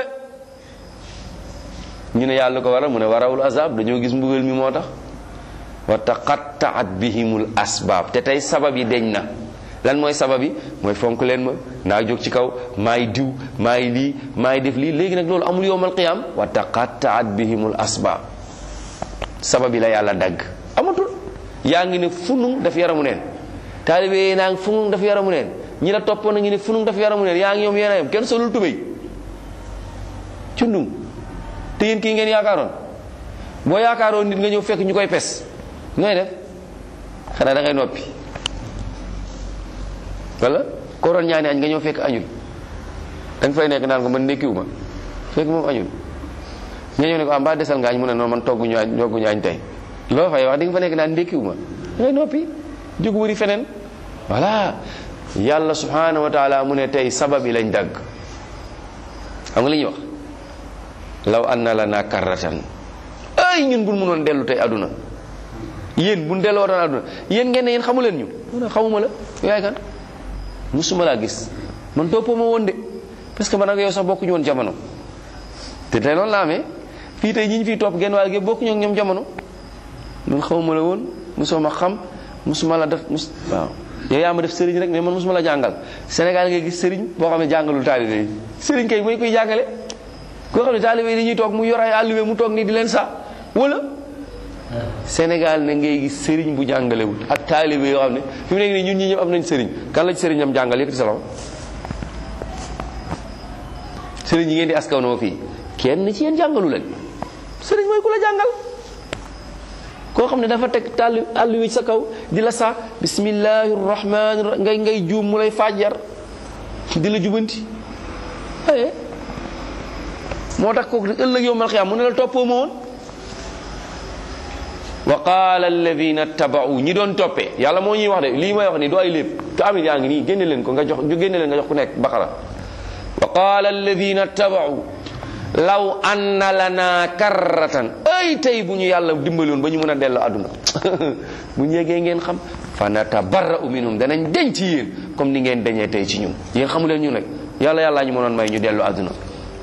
ñu ne yàlla ko waral mu ne warawul azab dañoo gis mbugal mi moo tax wa taqattaat bihimul asbaab te tey sabab yi deñ na lan mooy sabab yi mooy fonk leen ma naa jóg ci kaw maay diw maay lii maay def lii léegi nag loolu amul yowmal qiyaam wa taqattaat bihimul asbaab sabab yi la yàlla dagg amatul yaa ngi ne funung daf yaramu neen taalibe yi naa ngi funung daf yaramu neen ñi la toppoon na ngi ne funung daf yaramu neen yaa ngi ñoom yéen a yem kenn solul tubéy cundum te yéen kii ngeen yaakaaroon boo yaakaaroon nit nga ñëw fekk ñu koy pes nooy def xanaa da ngay noppi wala koo doon ñaani añ nga ñëw fekk añul da nga fay nekk naan ko man ndékkiwu ma fekk moom añul nga ñëw ne ko ah mbaa desal nga añ mu ne noonu man togguñu añ togguñu añ tey loo fay wax di nga fa nekk naan ndékkiwu ma da ngay noppi jóg wëri feneen voilà yàlla subhanahu wa taala mu ne tey sabab yi lañ dagg xam nga li ñuy wax law anna lana karratan ay ñun buñ mënoon dellu tey aduna yéen buñ delloo doon aduna yéen ngeen ne yéen xamu leen ñu mu ne xamuma la yaay kan musuma laa gis man toppoo ma woon de parce que man ak yow sax bokkuñu woon jamono te tey noonu la amee fii tey ñi ñu fiy topp genn wàll gi bokkuñu ak ñoom jamono man xamuma la woon musoo ma xam musuma la def mus waaw yow yaa ma def sëriñ rek mais man musuma la jàngal Sénégal ngay gis sëriñ boo xam ne jàngalul taalibe yi sëriñ kay mooy koy jàngale koo xam ne taalibe yi dañuy toog mu yor ay àlluwe mu toog nii di leen sa wala Sénégal ne ngay gis sëriñ bu jàngalewul ak taalibe yoo xam ne fi mu nekk nii ñun ñi ñëpp am nañ sëriñ kan la ci sëriñ am jàngal yëkkati sa loxo sëriñ yi ngeen di askanoo fii kenn ci yéen jàngalu leen sëriñ mooy ku la jàngal koo xam ne dafa teg tàll àll wi sa kaw di la sa bismillahi rahmani rahim ngay ngay juum mu lay fajar di la jubanti aye moo tax kooku ëllëg yow mal xiyaam mu ne la toppoo ma woon wa qaala alladina tabau ñi doon toppee yàlla moo ñuy wax de lii may wax ni du ay lépp te amit yaa ngi nii génne leen ko nga jox génne leen nga jox ku nekk baqara wa qaala alladina tabau law anna lana karratan ay tey bu ñu yàlla dimbali woon ba ñu mën a delloo àdduna bu ñu yégee ngeen xam fa natabarra'u minhum danañ denc ci yéen comme ni ngeen dañee tey ci ñun yéen xamu leen ñu nag yàlla yàllaa ñu mënoon may ñu delloo àdduna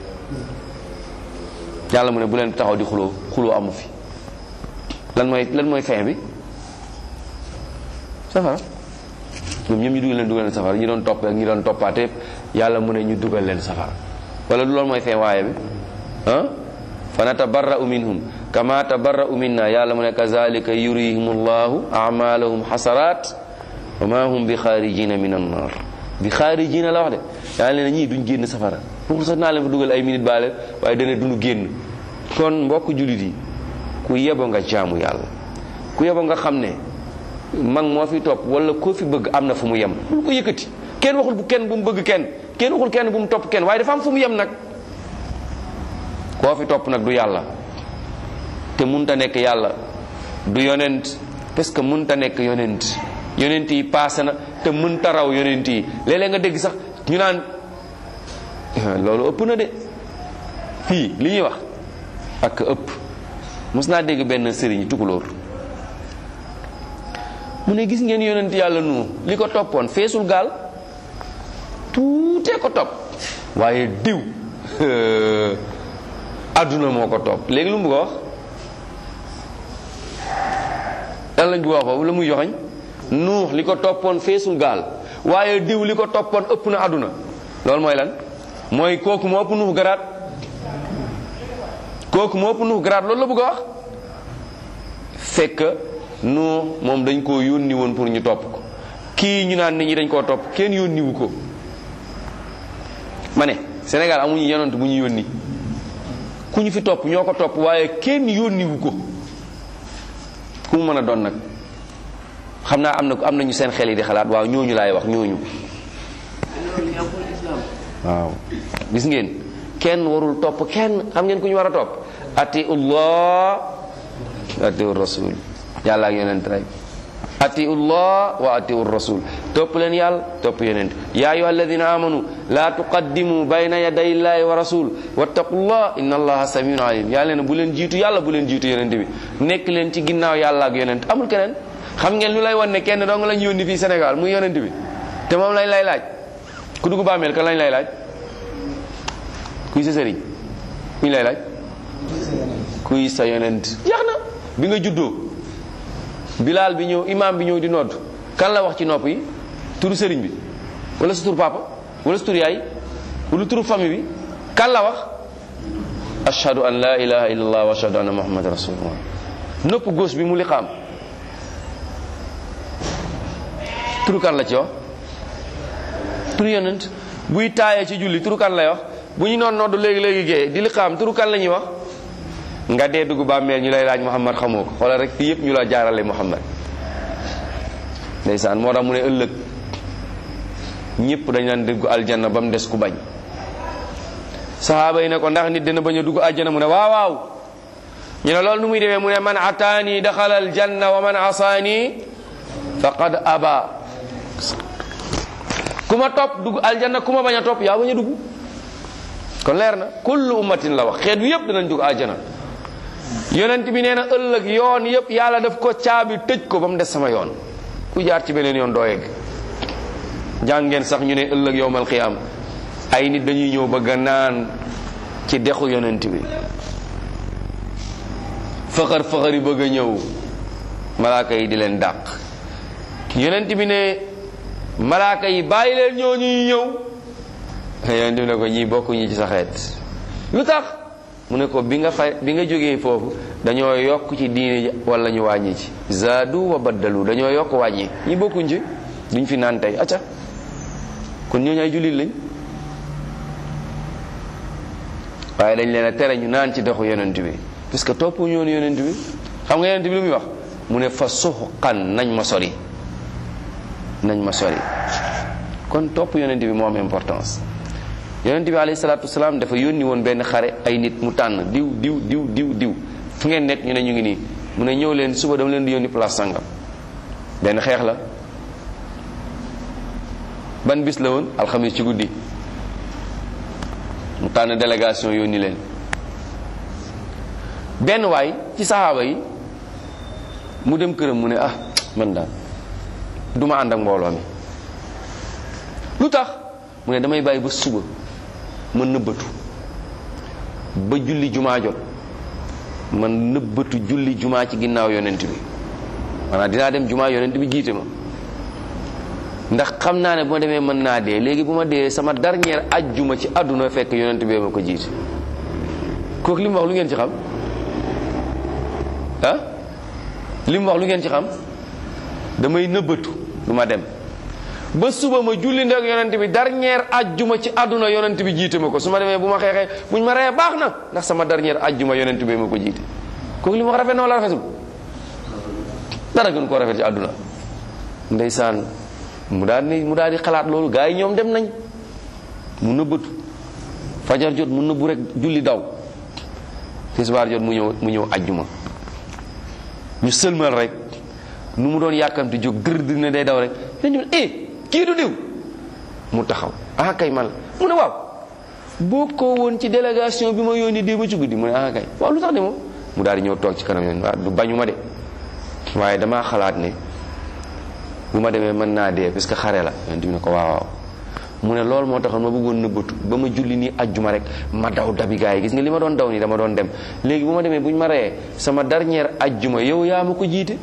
yàlla mu ne bu leen taxaw di xuloo xuloo amu fi lan mooy lan mooy fin bi safara ñoom ñoom ñu dugal leen dugal leen safara ñi doon topp ak ñi doon toppaate yëpp yàlla mu ne ñu dugal leen safara wala du loolu mooy fin waaye bi ah fa natabarra'u minhum kama tabarra'u minna yàlla mu ne kazalika yurihim llahu amalahum hasarat wa ma hum bi xaarijina min annar bi xaarijina la wax de yàlla ne ñii duñ génn safara pour sax naa leen fa dugal ay minute baale waaye dana duñu génn kon mbokk jullit yi ku yebo nga jaamu yàlla ku yebo nga xam ne mag moo fi topp wala koo fi bëgg am na fu mu yem bul ko yëkkati kenn waxul bu kenn bu mu bëgg kenn kenn waxul kenn bu mu topp kenn waaye dafa am fu mu yem nag koo fi topp nag du yàlla te munta nekk yàlla du yonent parce que munta nekk yonent yonent yi paase na te munta raw yonent yi léeg-léeg nga dégg sax ñu naan loolu ëpp na de fii li ñuy wax ak ëpp mos naa dégg benn sëriñ tukulóor mu ne gis ngeen yonent yàlla nu li ko toppoon feesul gaal tuutee ko topp waaye diw adduna moo ko topp léegi lu mu bëgg a wax lan lañ bëgg a wax foofu la muy joxañ nuux li ko toppoon feesul gaal waaye diw li ko toppoon ëpp na adduna loolu mooy lan mooy kooku moo ëpp nuux garaat kooku moo ëpp nuux garaat loolu la bëgg a wax fekk nuux moom dañ koo yónni woon pour ñu topp ko kii ñu naan nit ñi dañ koo topp kenn yónniwu ko ma ne Sénégal amuñu yonent bu ñu yónni ku ñu fi topp ñoo ko topp waaye kenn yónniwu ko ku mu mën a doon nag xam naa am na am nañu seen xel yi di xalaat waaw ñooñu laay wax ñooñu waaw gis ngeen kenn warul topp kenn xam ngeen ku ñu war a topp atiullah atiu rasul yàlla ak yonent rek atiullah wa atiu rasul topp leen yàlla topp yonent ya ayuha alladina amanu la tuqaddimu bayna yaday illahi wa rasul wattaqullah inna allaha samiun alim yàlla ne bu leen jiitu yàlla bu leen jiitu yonent bi nekk leen ci ginnaaw yàlla ak yonent amul keneen xam ngeen lu lay wan ne kenn dong lañ yónni fii Sénégal muy yonent bi te moom lañ lay laaj ku dugg bàmmeel kan lañ lay laaj kuy sa sëriñ kuñ lay laaj kuy sa yonent jeex na bi nga juddoo bilaal bi ñëw imaam bi ñëw di nodd kan la wax ci nopp yi turu sëriñ bi wala sa turu papa wala sa turu yaay wala turu famille bi kan la wax ashhadu an la ilaha illallah wa ashhadu anna muhammad rasulullah nopp gauche bi mu liqaam turu kan la ci wax turu yonent buy taayee ci julli turu kan lay wax bu ñu noon nodd léegi léegi gee di liqaam turu kan la ñuy wax nga dee dugg bàmmeel ñu lay laaj Muhammad xamoo ko xoolal rek fii yëpp ñu la jaarale Muhammad ndeysaan moo tax mu ne ëllëg ñëpp dañ leen dugg aljanna ba mu des ku bañ sahaaba yi ne ko ndax nit dina bañ a dugg aljanna mu ne waaw waaw ñu ne loolu nu muy demee mu ne man ataani daxala aljanna wa man asaani faqad aba ku ma topp dugg aljanna ku ma bañ a topp yaa bañ a dugg kon leer na kullu ummatin la wax xeet bi yëpp dinañ dugg aljanna yonent bi nee na ëllëg yoon yëpp yàlla daf ko caabi tëj ko ba mu des sama yoon ku jaar ci beneen yoon doo yegg jàngeen sax ñu ne ëllëg yowmal xiyaam ay nit dañuy ñëw bëgg a naan ci dexu yonent bi fëxër fëxër yi bëgg a ñëw malaaka yi di leen dàq yonent bi ne malaaka yi bàyyi leen ñoo ñuy ñëw yonent bi ne ko ñii bokkuñu ci sa xeet lu tax mu ne ko bi nga fay bi nga jógee foofu dañoo yokk ci diine ji wala ñu wàññi ci zaadu wa baddalu dañoo yokk wàññi ñi bokkuñ ci duñ fi naan tey acca kon ñooñu ay jullit lañ waaye dañ leen a tere ñu naan ci doxu yonent bi parce que topp ñoonu yonent bi xam nga yonent bi lu muy wax mu ne fa suxqan nañ ma sori nañ ma sori kon topp yonent bi moo am importance yonent bi alayhi salaatu wasalaam dafa yónni woon benn xare ay nit mu tànn diw diw diw diw diw fu ngeen nekk ñu ne ñu ngi nii mu ne ñëw leen suba dama leen di yónni place sangam benn xeex la ban bis la woon alxamis ci guddi mu tànn délégation yónni leen benn waay ci saxaaba yi mu dem këram mu ne ah man daal duma ànd ak mbooloo mi lu tax mu ne damay bàyyi ba suba ma nëbbatu ba julli jumaa jot man nëbbatu julli jumaa ci ginnaaw yonent bi maanaam dinaa dem jumaa yonent bi jiite ma ndax xam naa ne bu ma demee mën naa dee léegi bu ma dee sama dernière ajjuma ci àdduna fekk yonent bi ma ko jiite kooku li mu wax lu ngeen ci xam ah li mu wax lu ngeen ci xam damay nëbbatu du ma dem ba suba ma julli ndek yonent bi dernière ajjuma ci àdduna yonent bi jiite ma ko su ma demee bu ma xeexee buñ ma reyee baax na ndax sama dernière ajjuma yonent bi ma ko jiite kooku li mu wax rafet na wala rafetul dara gën koo rafet ci àdduna ndeysaan mu daal ni mu daal di xalaat loolu gars yi ñoom dem nañ mu nëbbatu fajar jot mu nëbbu rek julli daw tisbaar jot mu ñëw mu ñëw ajjuma ñu sëlmal rek nu mu doon yàkkamti jóg dër dër ne day daw rek dañu eh kii du diw mu taxaw ah kay man la mu ne waaw boo ko woon ci délégation bi ma yónni démb ci guddi mu ne ah kay waaw lu tax de moom mu daal di ñëw toog ci kanam yoon waaw du bañu ma de waaye damaa xalaat ne bu ma demee mën naa dee parce que xare la yonent bi ne ko waaw waaw mu ne loolu moo taxoon ma bëggoon nëbbatu ba ma julli nii ajjuma rek ma daw dabi gaa yi gis nga li ma doon daw nii dama doon dem léegi bu ma demee bu ñu ma reyee sama dernière ajjuma yow yaa ma ko jiite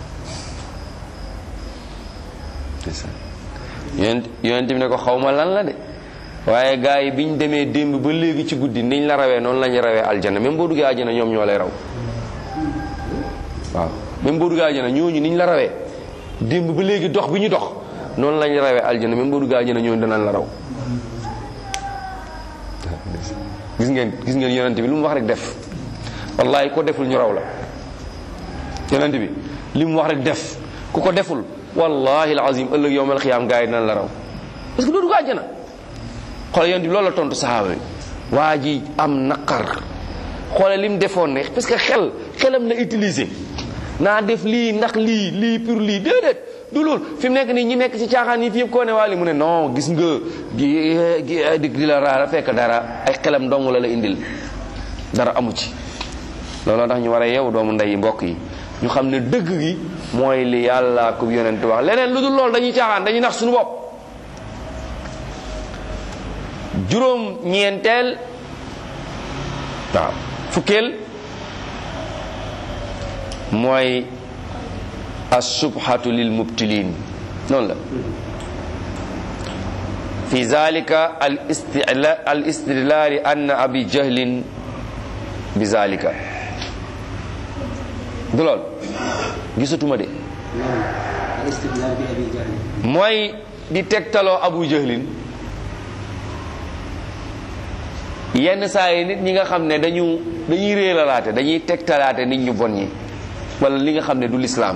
yonent yonent bi ne ko xaw ma lan la de waaye gaa yi bi ñu demee démb ba léegi ci guddi niñ la rawee noonu la ñu rawee aljana même boo duggee aljana ñoom ñoo lay raw waaw même boo duggee aljana ñooñu niñ la rawee démb ba léegi dox bi ñu dox noonu lañ rawee aljana même boo duggee aljana ñooñu danañ la raw gis ngeen gis ngeen yonent bi lu mu wax rek def wallahi ko deful ñu raw la yonent bi li mu wax rek def ku ko deful wallahi alazim ëllëg yowmal xiyaam gaa yi dinañ la raw parce que doo dugg aljana xoole yonent bi loolu la tontu sahaaba yi waa ji am naqar xoole li mu defoon ne parce que xel xelam la utiliser naa def lii ndax lii lii pour lii déedéet du loolu fi mu nekk nii ñi nekk ci caaxaan yi fi yëpp koo ne waa li mu ne non gis nga gi di di la raara fekk dara ay xelam dong la la indil dara amu ci looloo tax ñu war a yeewu doomu ndey mbokk yi ñu xam ne dëgg gi mooy li yàlla ko yonent wax leneen lu dul loolu dañuy caaxaan dañuy nax suñu bopp juróom ñeenteel waaw fukkeel mooy asubhatu lil mubtilin noonu la fi zalika al istila al istidlali anna abi jahlin bi zalika du lool gisatuma de الاستدلال بأبي جهل mooy di tegtaloo abu jahlin yenn saa yi nit ñi nga xam ne dañu dañuy réeralaate dañuy tegtalaate nit ñu bon ñi wala li nga xam ne du lislaam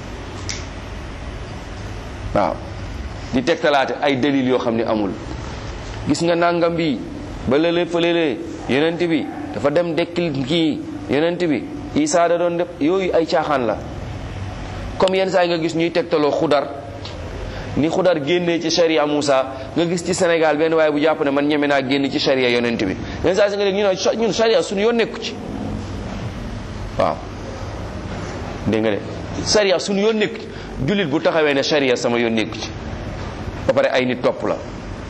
waaw di tegtalaate ay dalil yoo xam ne amul gis nga nangam bi ba lële fa lële yonent bi dafa dem dekkil kii yonent bi isaa da doon def yooyu ay caaxaan la comme yenn saa yi nga gis ñuy tegtaloo xudar ni xudar génnee ci sharia Moussa nga gis ci Sénégal benn waaye bu jàpp ne man ñeme naa génn ci sharia yonent bi yenn saa si nga dégg ñu ne ñun sharia suñu yoon nekku ci waaw dégg nga de sharia suñu yoon nekku ci jullit bu taxawee ne sharia sama yoon nekku ci ba pare ay nit topp la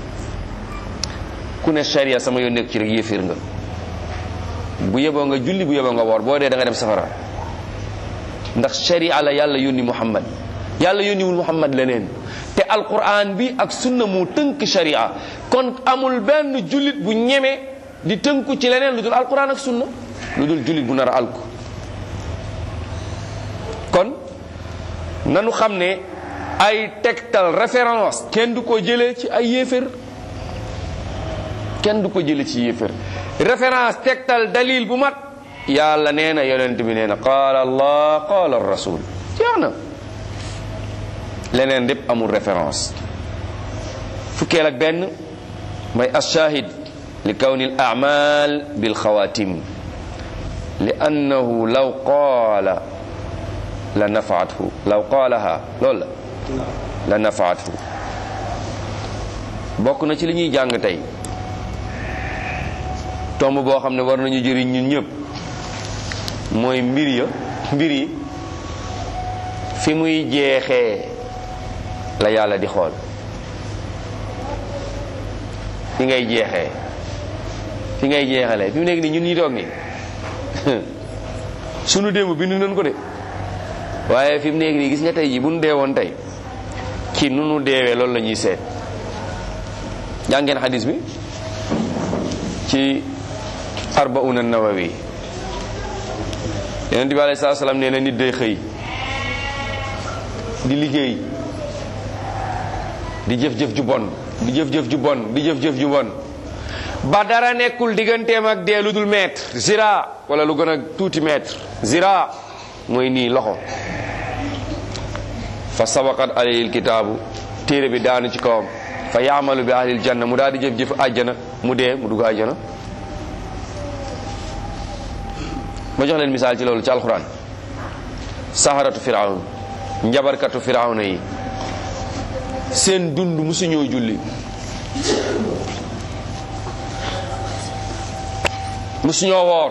ku ne sharia sama yoon nekku ci rek yéeféer nga bu yeboo nga julli bu yeboo nga woor boo dee da nga dem safara ndax sharia la yàlla yónni muhammad yàlla yónniwul muhammad leneen te alquran bi ak sunna moo tënk sharia kon amul benn jullit bu ñeme di tënku ci leneen lu dul alquran ak sunna lu dul jullit bu nar a alku kon nanu xam ne ay tegtal référence kenn du ko jëlee ci ay yéefér kenn du ko jëlee ci yéefér référence tegtal dalil bu mat yàlla nee na yonent bi nee na qaala allah qaala rasul jeex na leneen lépp amul référence fukkeel ak benn mooy ashahid li kawni al amal bil xawatim li annahu law qaala la nafaathu law qaalaha loolu la la nafaathu bokk na ci li ñuy jàng tey tomb boo xam ne war nañu jëriñ ñun ñëpp mooy mbir ya mbir yi fi muy jeexee la yàlla di xool fi ngay jeexee fi ngay jeexalee fi mu nekk nii ñun ñi toog nii sunu démb bindu nañ ko de waaye fi mu nekk nii gis nga tey ji bu nu dee woon tey ci nu nu deewee loolu la ñuy seet jàngeen xadis bi ci arbauna nawawi yonent bi alayhi salaatu salaam nee na nit day xëy di liggéey di jëf-jëf ju bon di jëf-jëf ju bon di jëf-jëf ju bon ba dara nekkul digganteem ak dee lu dul mètre zira wala lu gën a tuuti mètre zira mooy nii loxo fa sabaqat alayhi kitaabu téere bi daanu ci kawam fa yaamalu bi ahlil janna mu daal di jëf-jëf àjjana mu dee mu dugg àjjana ma jox leen misaal ci loolu ci alquran saharatu firawn njabarkatu firawna yi seen dund musuñoo julli musuñoo woor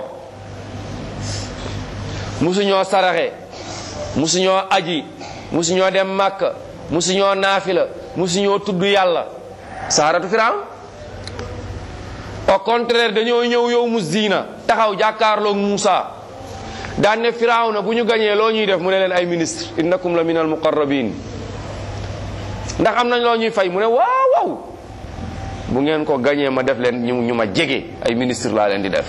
musuñoo saraxe musuñoo aji musuñoo dem màkka musuñoo naafila musuñoo tudd yàlla saharatu firawn au contraire dañoo ñëw yow mu zina taxaw jàkkaarloog Muusa daan ne firawna bu ñu gañee loo ñuy def mu ne leen ay ministre innakum la min al muqarrabin ndax am nañ loo ñuy fay mu ne waaw waaw bu ngeen ko gañee ma def leen ñu ñu ma jege ay ministre laa leen di def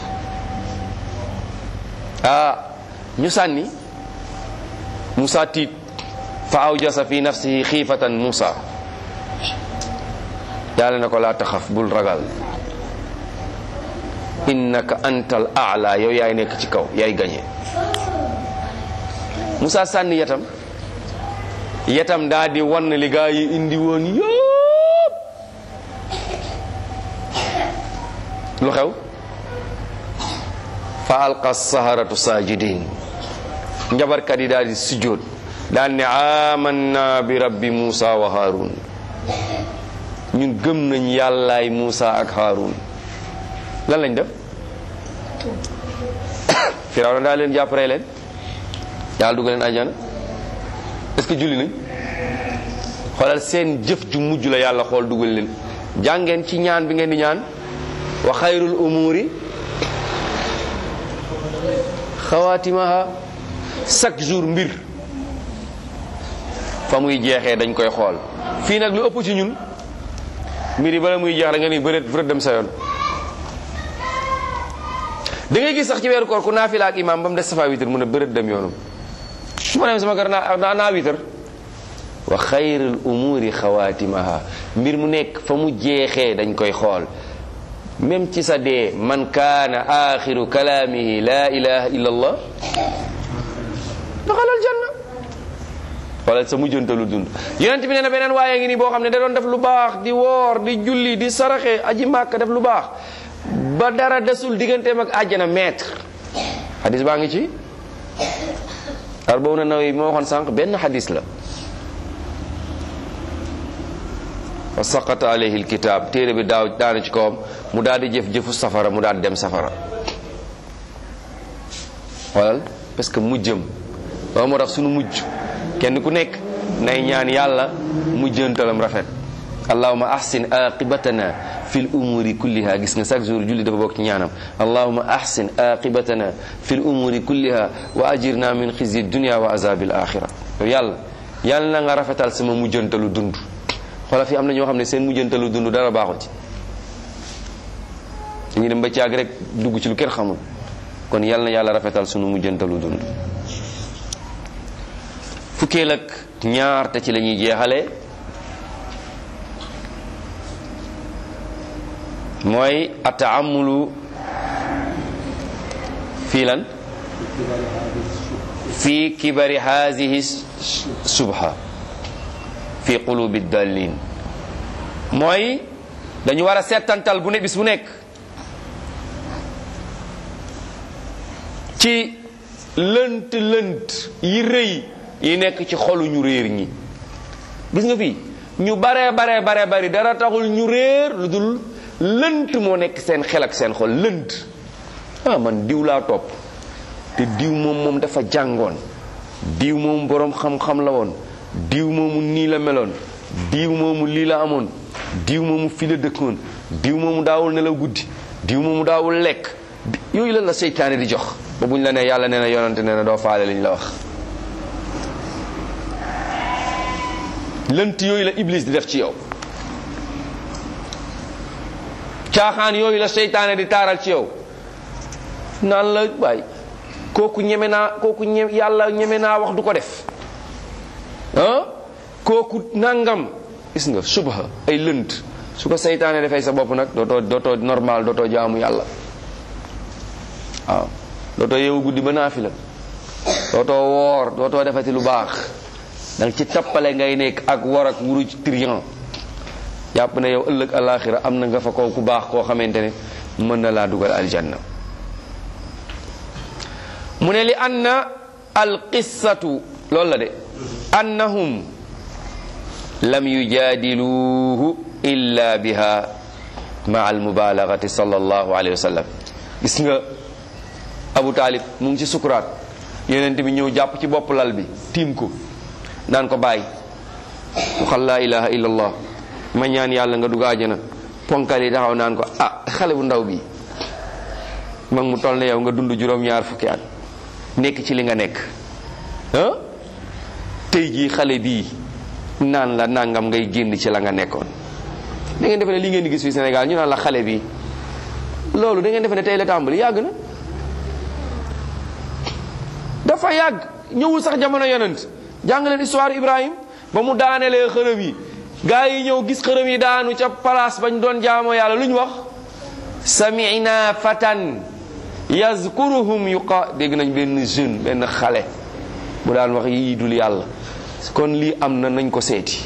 ah ñu sànni Muusa tiit fa awjasa fi nafsihi xiifatan Muusa yàlla na ko laa taxaf bul ragal innaka antal aala yow yaay nekk ci kaw yaay gañe Musa sànni yetam yetam daa di wan li gaa yi indi woon yëpp lu xew fa alqa saharatu sajidin njabarkat yi daal di sujjóot daan ne amanna bi rabbi Musa wa Harun ñun gëm nañ yàllaay Musa ak Harun lan lañ def Firawna daa leen jàpp rey leen yàlla dugal leen àjjana est-ce que julli nañ xoolal seen jëf ju mujj la yàlla xool dugal leen jàngeen ci ñaan bi ngeen di ñaan wa xayrul umuri xawaatimaha chaque jour mbir fa muy jeexee dañ koy xool fii nag lu ëpp ci ñun mbir yi bala muy jeex da nga ni bëreet bëreet dem sa yoon da ngay gis sax ci weeru koor ku naafila ak imaam ba mu des safa witar mu ne bërët dem yoonam su ma dem sama kër naa naa witar wa xayrul umuri xawaatimaha mbir mu nekk fa mu jeexee dañ koy xool même ci sa dee man kaana axiru kalaamihi la ilaha illa allah daxalal janna xoolal sa mujjantalu dund yonent bi nee na beneen waaye ngi nii boo xam ne da doon def lu baax di woor di julli di saraxe aji màkk def lu baax ba dara desul digganteem ak àjjana maître xadis baa ngi ci arbawna nawawi moo waxoon sànq benn xadis la fa saqata alayhi alkitab téere bi daaw daana ci kawam mu daal di jëf jëfu safara mu daal di dem safara xoolal parce que mujjëm loolu moo tax sunu mujj kenn ku nekk nay ñaan yàlla mujjantalam rafet allahuma ahsin aqibatana fil umuri kulliha gis nga chaque jour julli dafa bokk ci ñaanam allahuma ahsin aqibatana fil umuri kulliha wa ajirna min xizyi dunia wa azabil axira yow yàlla yàlla na nga rafetal sama mujjantalu dund xoola fi am na ñoo xam ne seen mujjantalu dund dara baaxul ci dañuy dem ba caag rek dugg ci lu kenn xamul kon yàlla na yàlla rafetal sunu mujjantalu dund fukkeel ak ñaar te ci la ñuy jeexale mooy ataamulu fii lan fi kibari haadihi subha fi qulubi dallin mooy dañu war a settantal bu ne bis bu nekk ci lënt lënt yi rëy yi nekk ci xolu ñu réer ñi gis nga fii ñu bare bare bare bari dara taxul ñu réer lu dul lënt moo nekk seen xel ak seen xol lënt ah man diw laa topp te diw moom moom dafa jàngoon diw moom boroom xam-xam la woon diw moomu nii la meloon diw moomu lii la amoon diw moomu fi la dëkkoon diw moomu daawul nelaw guddi diw moomu daawul lekk yooyu lan la seytaane di jox ba buñ la ne yàlla nee na yonante nee na doo faale liñ la wax lënt yooyu la iblis di def ci yow caaxaan yooyu la seytaane di taaral ci yow naan la waay kooku ñeme naa kooku ñe yàlla ñeme naa wax du ko def ah kooku nangam gis nga subha ay lënt su ko seytaane defee sa bopp nag dootoo dootoo normal dootoo jaamu yàlla waaw dootoo yeewu guddi ba naafila dootoo woor dootoo defati lu baax danga ci tappale ngay nekk ak war ak wuru trian jàpp ne yow ëllëg alaxira am na nga fa ko ku baax koo xamante ne mën na laa dugal aljanna mu ne li anna alqissatu loolu la de annahum lam yujaadiluuhu illa biha maa almubalagati sallallahu alayhi wa sallam gis nga abu taalib mu ngi ci sukuraat yonent bi ñëw jàpp ci bopp lal bi tiim ko naan ko bàyyi waxal laa ilaha illa allah ma ñaan yàlla nga dugg àjjana ponkal yi taxaw naan ko ah xale bu ndaw bi mag mu toll ne yow nga dund juróom-ñaar fukki at nekk ci li nga nekk ah tey jii xale bii naan la nangam ngay génn ci la nga nekkoon da ngeen defe ne li ngeen di gis fi Sénégal ñu naan la xale bi loolu da ngeen defe ne tey la tàmbali yàgg na dafa yàgg ñëwul sax jamono yonent jàng leen histoire Ibrahim ba mu daanelee xërëm yi gaa yi ñëw gis xërëm yi daanu ca place bañ doon jaamoo yàlla lu ñu wax sami'na fatan yazkuruhum yuqa dégg nañ benn jeune benn xale bu daan wax yii dul yàlla kon lii am na nañ ko seeti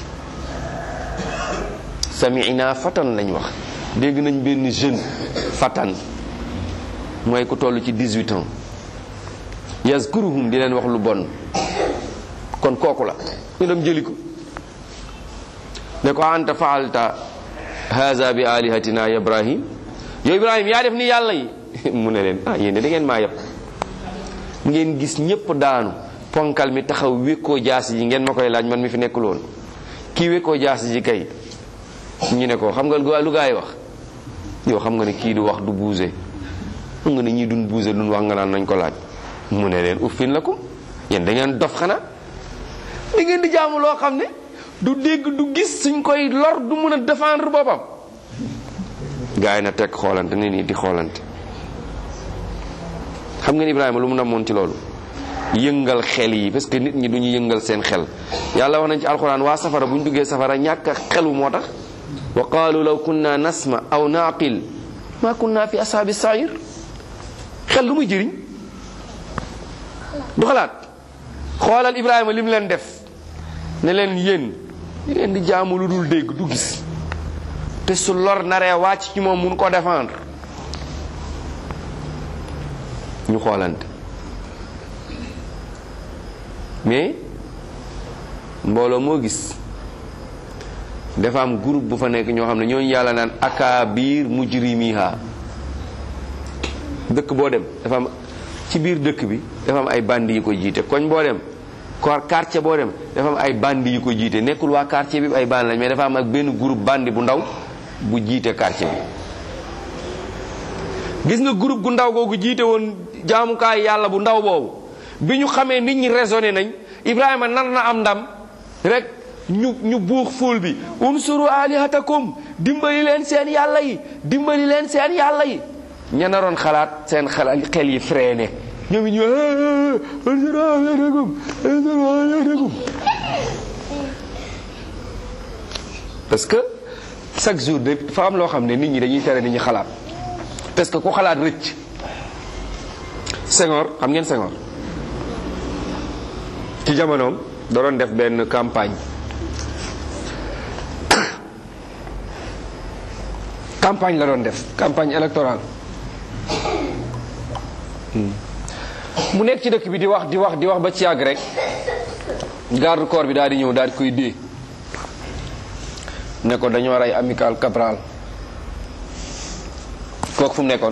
sami'na fatan lañ wax dégg nañ benn jeune fatan mooy ku toll ci 18 ans yazkuruhum di leen wax lu bon kon kooku la ñu dem jëli ko ne ko anta faalta haza bi alihatina ya ibrahim yow ibrahim yaa def ni yàlla yi mu ne leen ah yéen da ngeen maa yëpp ngeen gis ñépp daanu ponkal mi taxaw wékkoo jaasi ji ngeen ma koy laaj man mi fi nekkul woon kii wékkoo jaasi ji kay ñu ne ko xam nga lu gaa yi wax yow xam nga ne kii du wax du buuse xam nga ne ñii duñ buuse duñ wax nga naan nañ ko laaj mu ne leen uffin la ko yéen da ngeen dof xanaa da ngeen di jaamu loo xam ne du dégg du gis suñ koy lor du mun a défendre boppam gaa yi na teg xoolante ni nii di xoolante xam ngeen Ibrahima lu mu namoon ci loolu yëngal xel yi parce que nit ñi du ñu yëngal seen xel yàlla wax nañ ci alxuraan waa safara bu ñu duggee safara ñàkk a xelu moo tax wa qaalu law kunna nasma aw naqil ma kunna fi ashaabi sair xel lu muy jëriñ du xalaat xoolal Ibrahima li mu leen def ne leen yéen di ngeen di jaamu lu dul dégg du gis te su lor naree wàcc ci moom mun ko défendre ñu xoolante mais mbooloo moo gis dafa am groupe bu fa nekk ñoo xam ne ñooñu yàlla naan akaabir mujrimiha dëkk boo dem dafa am ci biir dëkk bi dafa am ay bandi yu ko jiite koñ boo dem kor quartier boo dem dafa am ay bandi yu ko jiite nekkul waa quartier bi ay bandi lañ mais dafa am ak benn groupe bandi bu ndaw bu jiite quartier bi gis nga groupe gu ndaw googu jiite woon jaamukaay yàlla bu ndaw boobu bi ñu xamee nit ñi raisonné nañ Ibrahima nar na am ndam rek ñu ñu buux ful bi unsuru alihatakum dimbali leen seen yàlla yi dimbali leen seen yàlla yi ña naroon xalaat seen xel xel yi freiné ñoom it ñu unsuru alihatakum unsuru alihatakum parce que chaque jour dafa am loo xam ne nit ñi dañuy tere nit ñi xalaat parce que ku xalaat rëcc Senghor xam ngeen Senghor ci jamonoom da doon def benn campagne campagne la doon def campagne électorale mu nekk ci dëkk bi di wax di wax di wax ba ci yàgg rek garde corps bi daal di ñëw daal di koy dee ne ko dañoo rey amical Cabral kooku fu mu nekkoon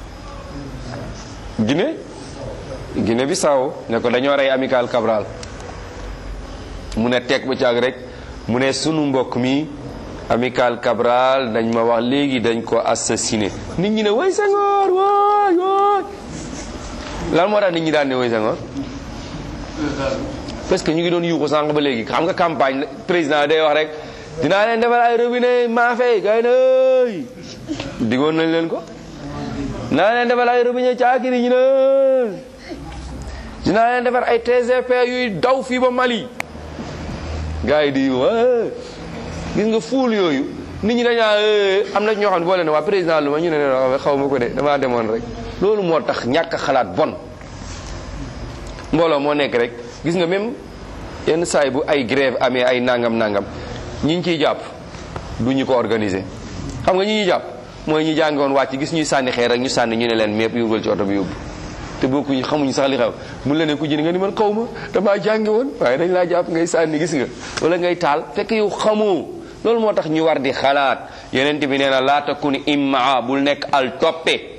Guinée Guinée Bissau ne ko dañoo rey amical Cabral mu ne teg ba caag rek mu ne sunu mbokk mi amical Cabral dañ ma wax léegi dañ ko assassiné nit ñi ne way Senghor waay waay lan moo tax nit ñi daan ne way Senghor parce que ñu ngi doon yuuxu sànq ba léegi xam nga campagne président day wax rek dinaa leen defal ay robinet maafe gay na digoon nañ leen ko dinaa leen defal ay robinet caakiri ñu ne dinaa leen defar ay TGP yuy daw fii ba Mali gars yi di yuuxu gis nga fuul yooyu nit ñi dañaa am na ñoo xam ne boo leen waa président lu ma ñu ne ne xaw ma ko de damaa demoon rek loolu moo tax ñàkk a xalaat bon mbooloo moo nekk rek gis nga même yenn saay bu ay grève amee ay nangam nangam ñi ñu ciy jàpp du ñu ko organiser xam nga ñi ñuy jàpp mooy ñi jàngoon wàcc gis ñuy sànni xeer rek ñu sànni ñu ne leen mépp yóbbal ci oto bi yóbbu te bokkuñu xamuñu sax li xew mu la ne ku jënd nga ni man xaw ma damaa jàngi woon waaye dañ laa jàpp ngay sànni gis nga wala ngay taal fekk yow xamoo loolu moo tax ñu war di xalaat yeneen bi nee na laa takun immaa bul nekk al toppe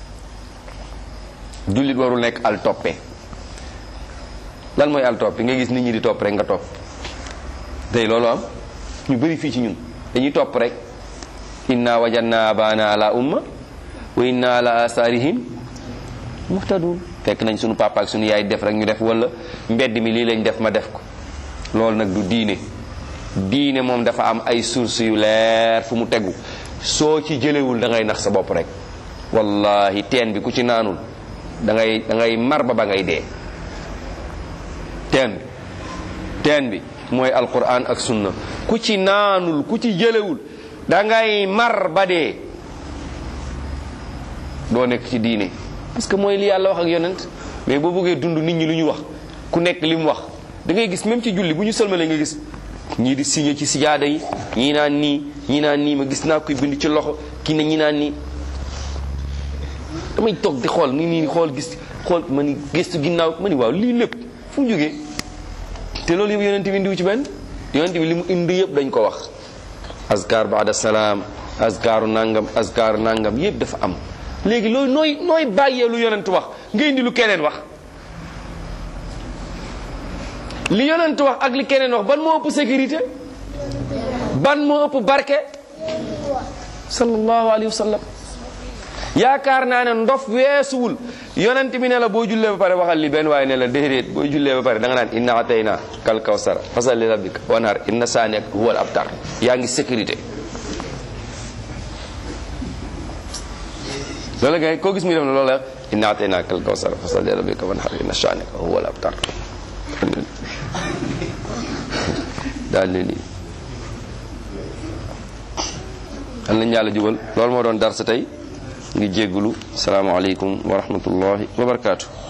jullit warul nekk al toppe lan mooy al toppe nga gis nit ñi di topp rek nga topp tey loolu am ñu bëri fii ci ñun dañuy topp rek inna wajanna abana ala umma wa inna ala asarihim muhtadun fekk nañ sunu papa ak sunu yaay def rek ñu def wala mbedd mi lii lañ def ma def ko loolu nag du diine diine moom dafa am ay source yu leer fu mu tegu soo ci jëlewul da ngay nax sa bopp rek wallahi teen bi ku ci naanul da ngay da ngay mar ba ba ngay dee teen bi teen bi mooy alquran ak sunna ku ci naanul ku ci jëlewul da ngay mar ba dee doo nekk ci diine parce que mooy li yàlla wax ak yonent mais boo bëggee dund nit ñi lu ñu wax ku nekk li mu wax da ngay gis même ci julli bu ñu sëlmalee nga gis ñii di signé ci sijaada yi ñii naan nii ñii naan nii ma gis naa koy bind ci loxo kii ne ñii naan nii damay toog di xool ni nii xool gis xool ma ni gëstu ginnaaw ma ni waaw lii lépp fu mu jógee te loolu yëpp yonent bi indiwu ci benn yonent bi li mu indi yëpp dañ ko wax azkar baada salaam azkaru nangam azkaru nangam yëpp dafa am léegi loolu nooy nooy bàyyee lu yonent wax nga indi lu keneen wax li yonent wax ak li keneen wax ban moo ëpp sécurité ban moo ëpp barke sallallahu alayhi wa sallam yaakaar naa ne ndof weesuwul yonent bi ne la boo jullee ba pare waxal li benn waaye ne la déedéet boo jullee ba pare da nga naan inna atayna kal kawsara fasal li rabbika wanhar inna saaniak huwal abtar yaa ngi sécurité loolu ngay koo gis muy def na loolu la inna atayna kal kawsara fasal li rabbika wanhar inna saaniaka huwal abtar daal ne nii xam nañ yàlla jubal loolu moo doon dar sa tey ngi jéggulu salaamaaleykum wa rahmatullahi wa barakaatu